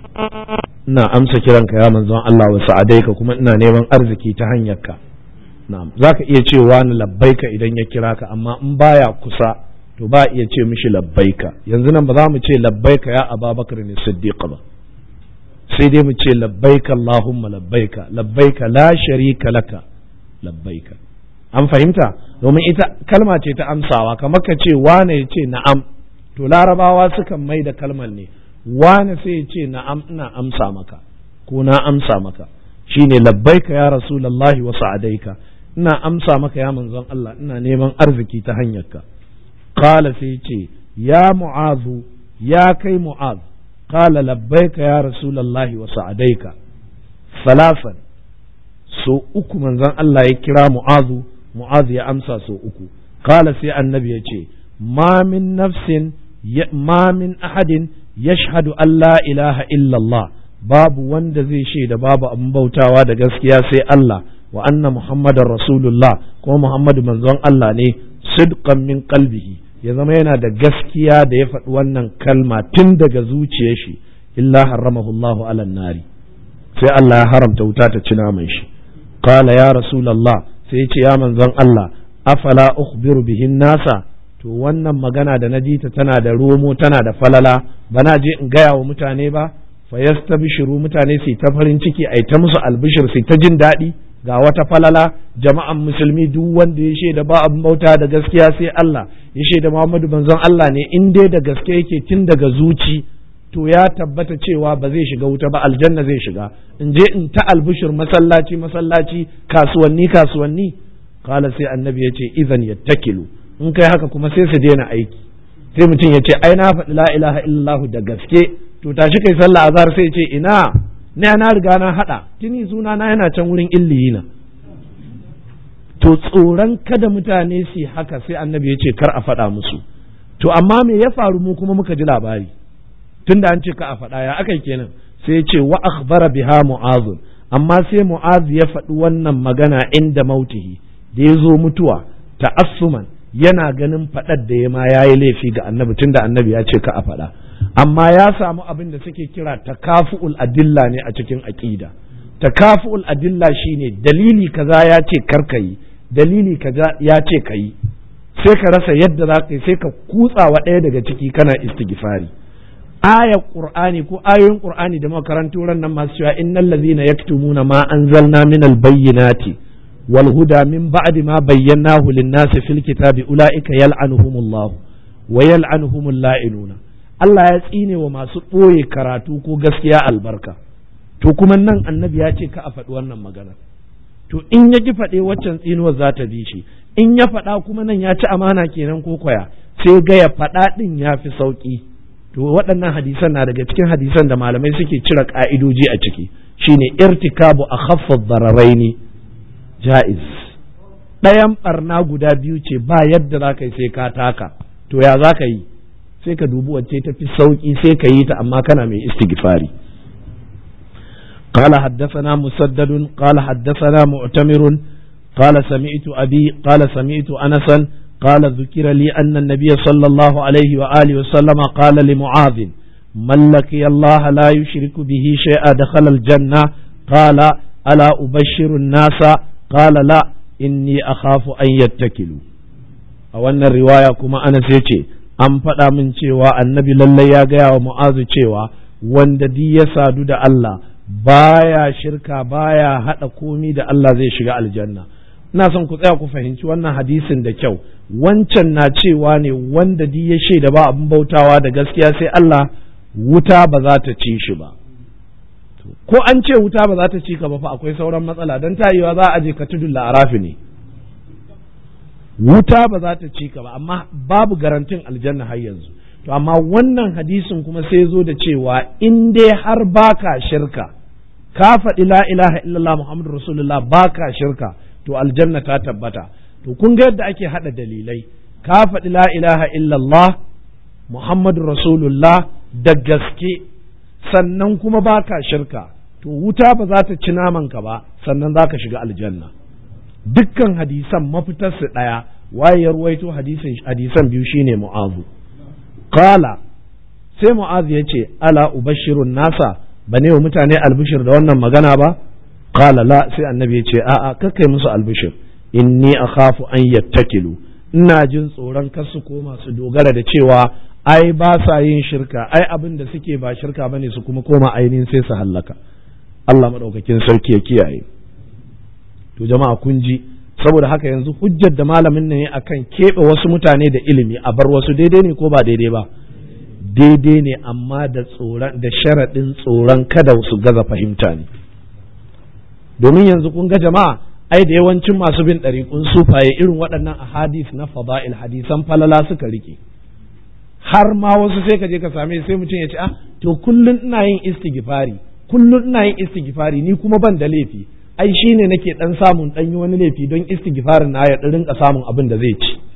ina amsa kiranka ya manzon Allah wa sa'adaika kuma ina neman arziki ta hanyarka na'am zaka iya cewa ni labbaika idan ya kira ka amma in baya kusa to ba iya ce mishi labbaika yanzu nan ba za mu ce labbaika ya ababakar ne siddiq ba sai dai mu ce labbaika allahumma labbaika labbaika la sharika laka labbaika an fahimta domin ita kalma ce ta amsawa kamar ka ce wane ya ce na'am to larabawa sukan mai da kalmar ne wane sai ya ce na'am ina amsa maka ko na amsa maka shine labbaika ya rasulullahi wa sa'adaika ina amsa maka ya manzon Allah ina neman arziki ta hanyarka qala sai ce ya mu'azu ya kai mu'az qala labbaika ya rasulullahi wa sa'adaika salasan so uku manzon Allah ya kira mu'azu mu'azu ya amsa so uku qala sai annabi ya ce ma min nafsin ma min ahadin yashhadu an la ilaha illallah babu wanda zai shaida babu abin bautawa da gaskiya sai Allah wa anna muhammadar rasulullah kuma muhammadu manzon Allah ne sidqan min qalbihi ya zama yana da gaskiya da ya faɗi wannan kalma tun daga zuciyar shi illa haramahu Allahu ala nari sai Allah ya haramta wuta ta ci naman shi qala ya rasulullah sai ya ce ya manzon Allah afala ukhbiru bihin nasa to wannan magana da na ji ta tana da romo tana da falala bana je in gaya wa mutane ba fa yastabshiru mutane su ta farin ciki ai ta musu albishir su ta jin daɗi ga wata falala jama'an musulmi duk wanda ya shaida ba abin bauta da gaskiya sai Allah ya shaida Muhammadu manzon Allah ne in dai da gaske yake tun daga zuci to ya tabbata cewa ba zai shiga wuta ba aljanna zai shiga in je in ta albishir masallaci masallaci kasuwanni kasuwanni kala sai annabi ya ce idan yattakilu in kai haka kuma sai su daina aiki sai mutum ya ce ai na faɗi la ilaha illallah da gaske to tashi kai sallah azhar sai ce ina ne na riga na hada tuni suna na yana can wurin illiyina to tsoron kada mutane su haka sai annabi ya ce kar a faɗa musu to amma me ya faru mu kuma muka ji labari tunda an ce ka a faɗa ya aka kenan sai ya ce wa akhbara biha mu'az amma sai mu'az ya faɗi wannan magana inda mautihi da ya zo mutuwa ta'assuman yana ganin faɗar da ya ma ya yi laifi ga annabi tunda annabi ya ce ka a faɗa amma ya samu abin da suke kira takafu'ul adilla ne a cikin aƙida takafu'ul adilla shine dalili kaza ya ce karka yi dalili kaza ya ce ka yi sai ka rasa yadda za ka yi sai ka kutsa wa ɗaya daga ciki kana istighfari ayar qur'ani ko ayoyin qur'ani da makarantu ran nan masu cewa innal ladzina yaktumuna ma anzalna minal bayyinati wal huda min ba'di ma bayyanahu lin-nasi fil kitabi ulaika yal'anuhumullah wa yal'anuhumul la'inuna Allah ya tsine wa masu ɓoye karatu ko gaskiya albarka to kuma nan annabi ya ce ka a faɗi wannan magana to in ya ji faɗe waccan tsinuwar za ta bi shi in ya faɗa kuma nan ya ci amana kenan ko kwaya sai ga ya faɗa ɗin ya fi sauƙi to waɗannan hadisan na daga cikin hadisan da malamai suke cire ƙa'idoji a ciki shine irtikabu a khaffad dararaini ja'iz ɗayan ɓarna guda biyu ce ba yadda za ka yi sai ka taka to ya za ka yi sai ka dubi wacce ta fi sauƙi sai ka yi ta amma kana mai istighfari قال حدثنا مسدد قال حدثنا معتمر قال سمعت أبي قال سمعت أنسا قال ذكر لي أن النبي صلى الله عليه وآله وسلم قال لمعاذ من لقي الله لا يشرك به شيئا دخل الجنة قال ألا أبشر الناس قال لا إني أخاف أن يتكلوا أو أن الرواية كما أنا سيتي an faɗa min cewa annabi lallai ya gaya wa mu'azu cewa wanda di ya sadu da Allah baya shirka baya haɗa komi da Allah zai shiga aljanna ina son ku tsaya ku fahimci wannan hadisin da kyau wancan na cewa ne wanda di ya shaida ba abin bautawa da gaskiya sai Allah wuta ba za ta ci shi ba ko an ce wuta ba za ta ci ka ba fa akwai sauran matsala don tayewa za a je ka tudun la'arafi ne wuta ba za ta ci ka ba amma babu garantin aljanna har yanzu to amma wannan hadisin kuma sai zo da cewa in dai har baka shirka ka faɗi la ilaha illallah muhammadu rasulullah baka shirka to aljanna ta tabbata to kun ga yadda ake haɗa dalilai ka faɗi la ilaha illallah muhammadu rasulullah da gaske sannan kuma baka shirka to wuta ba za ta ci namanka ba sannan za ka shiga aljanna dukkan hadisan mafitarsu ɗaya waye ya ruwaito hadisan biyu shine mu'azu qala sai mu'azu ya ce ala ubashirun nasa ba ne wa mutane albishir da wannan magana ba qala la sai annabi ya ce a'a kakkai musu albishir inni akhafu an yattakilu ina jin tsoron kar su koma su dogara da cewa ai ba sa yin shirka ai abin da suke ba shirka bane su kuma koma ainihin sai su hallaka Allah madaukakin sarki ya kiyaye to jama'a kun ji saboda haka yanzu hujjar da malamin ne akan keɓe wasu mutane da ilimi a bar wasu daidai ne ko ba daidai ba daidai ne amma da tsoron da sharaɗin tsoron kada su gaza fahimta ne domin yanzu kun ga jama'a ai da yawancin masu bin ɗariƙun sufaye irin waɗannan ahadis na fada'il hadisan falala suka rike har ma wasu sai ka je ka same sai mutum ya ce ah to kullun ina yin istighfari kullun ina yin istighfari ni kuma ban da laifi ai shine nake dan samun dan yi wani laifi don istighfarin na ya rinka samun abin da zai ci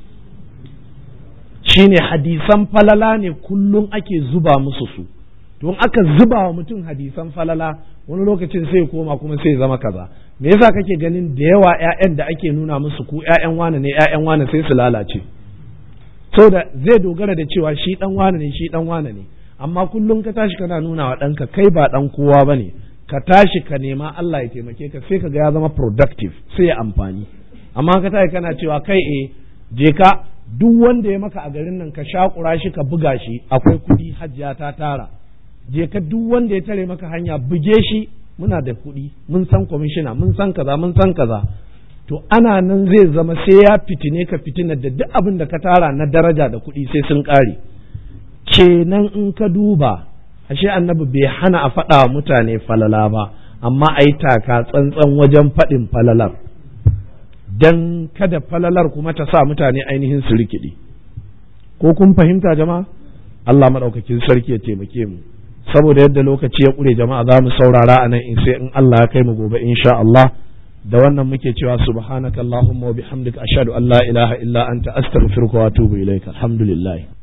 shine hadisan falala ne kullum ake zuba musu su don aka zuba wa mutum hadisan falala wani lokacin sai koma kuma sai zama kaza me yasa kake ganin da yawa ƴaƴan da ake nuna musu ku ƴaƴan wane ne ƴaƴan wane sai su lalace da zai dogara da cewa shi dan wane ne shi dan wane ne amma kullum ka tashi kana nuna wa ɗanka kai ba ɗan kowa bane ka tashi ka nema Allah ya taimake ka sai ka ga ya zama productive sai ya amfani amma ka tashi kana cewa kai eh je ka duk wanda ya maka a garin nan ka shakura shi ka buga shi akwai kuɗi hajjiya ta tara je ka duk wanda ya tare maka hanya buge shi muna da kuɗi mun san kwamishina mun san kaza mun san kaza to ana nan zai zama sai ya fitine ka fitina da duk abin da ka tara na daraja da kuɗi sai sun ƙare kenan in ka duba ashe annabi bai hana a faɗa wa mutane falala ba amma a yi taka tsantsan wajen faɗin falalar don kada falalar kuma ta sa mutane ainihin su rikidi ko kun fahimta jama'a Allah maɗaukakin sarki ya taimake mu saboda yadda lokaci ya ƙure jama'a za mu saurara a nan in sai in Allah ya kai mu gobe insha Allah da wannan muke cewa subhanakallahumma wa bihamdika ashhadu an la ilaha illa anta astaghfiruka wa atubu ilaika alhamdulillah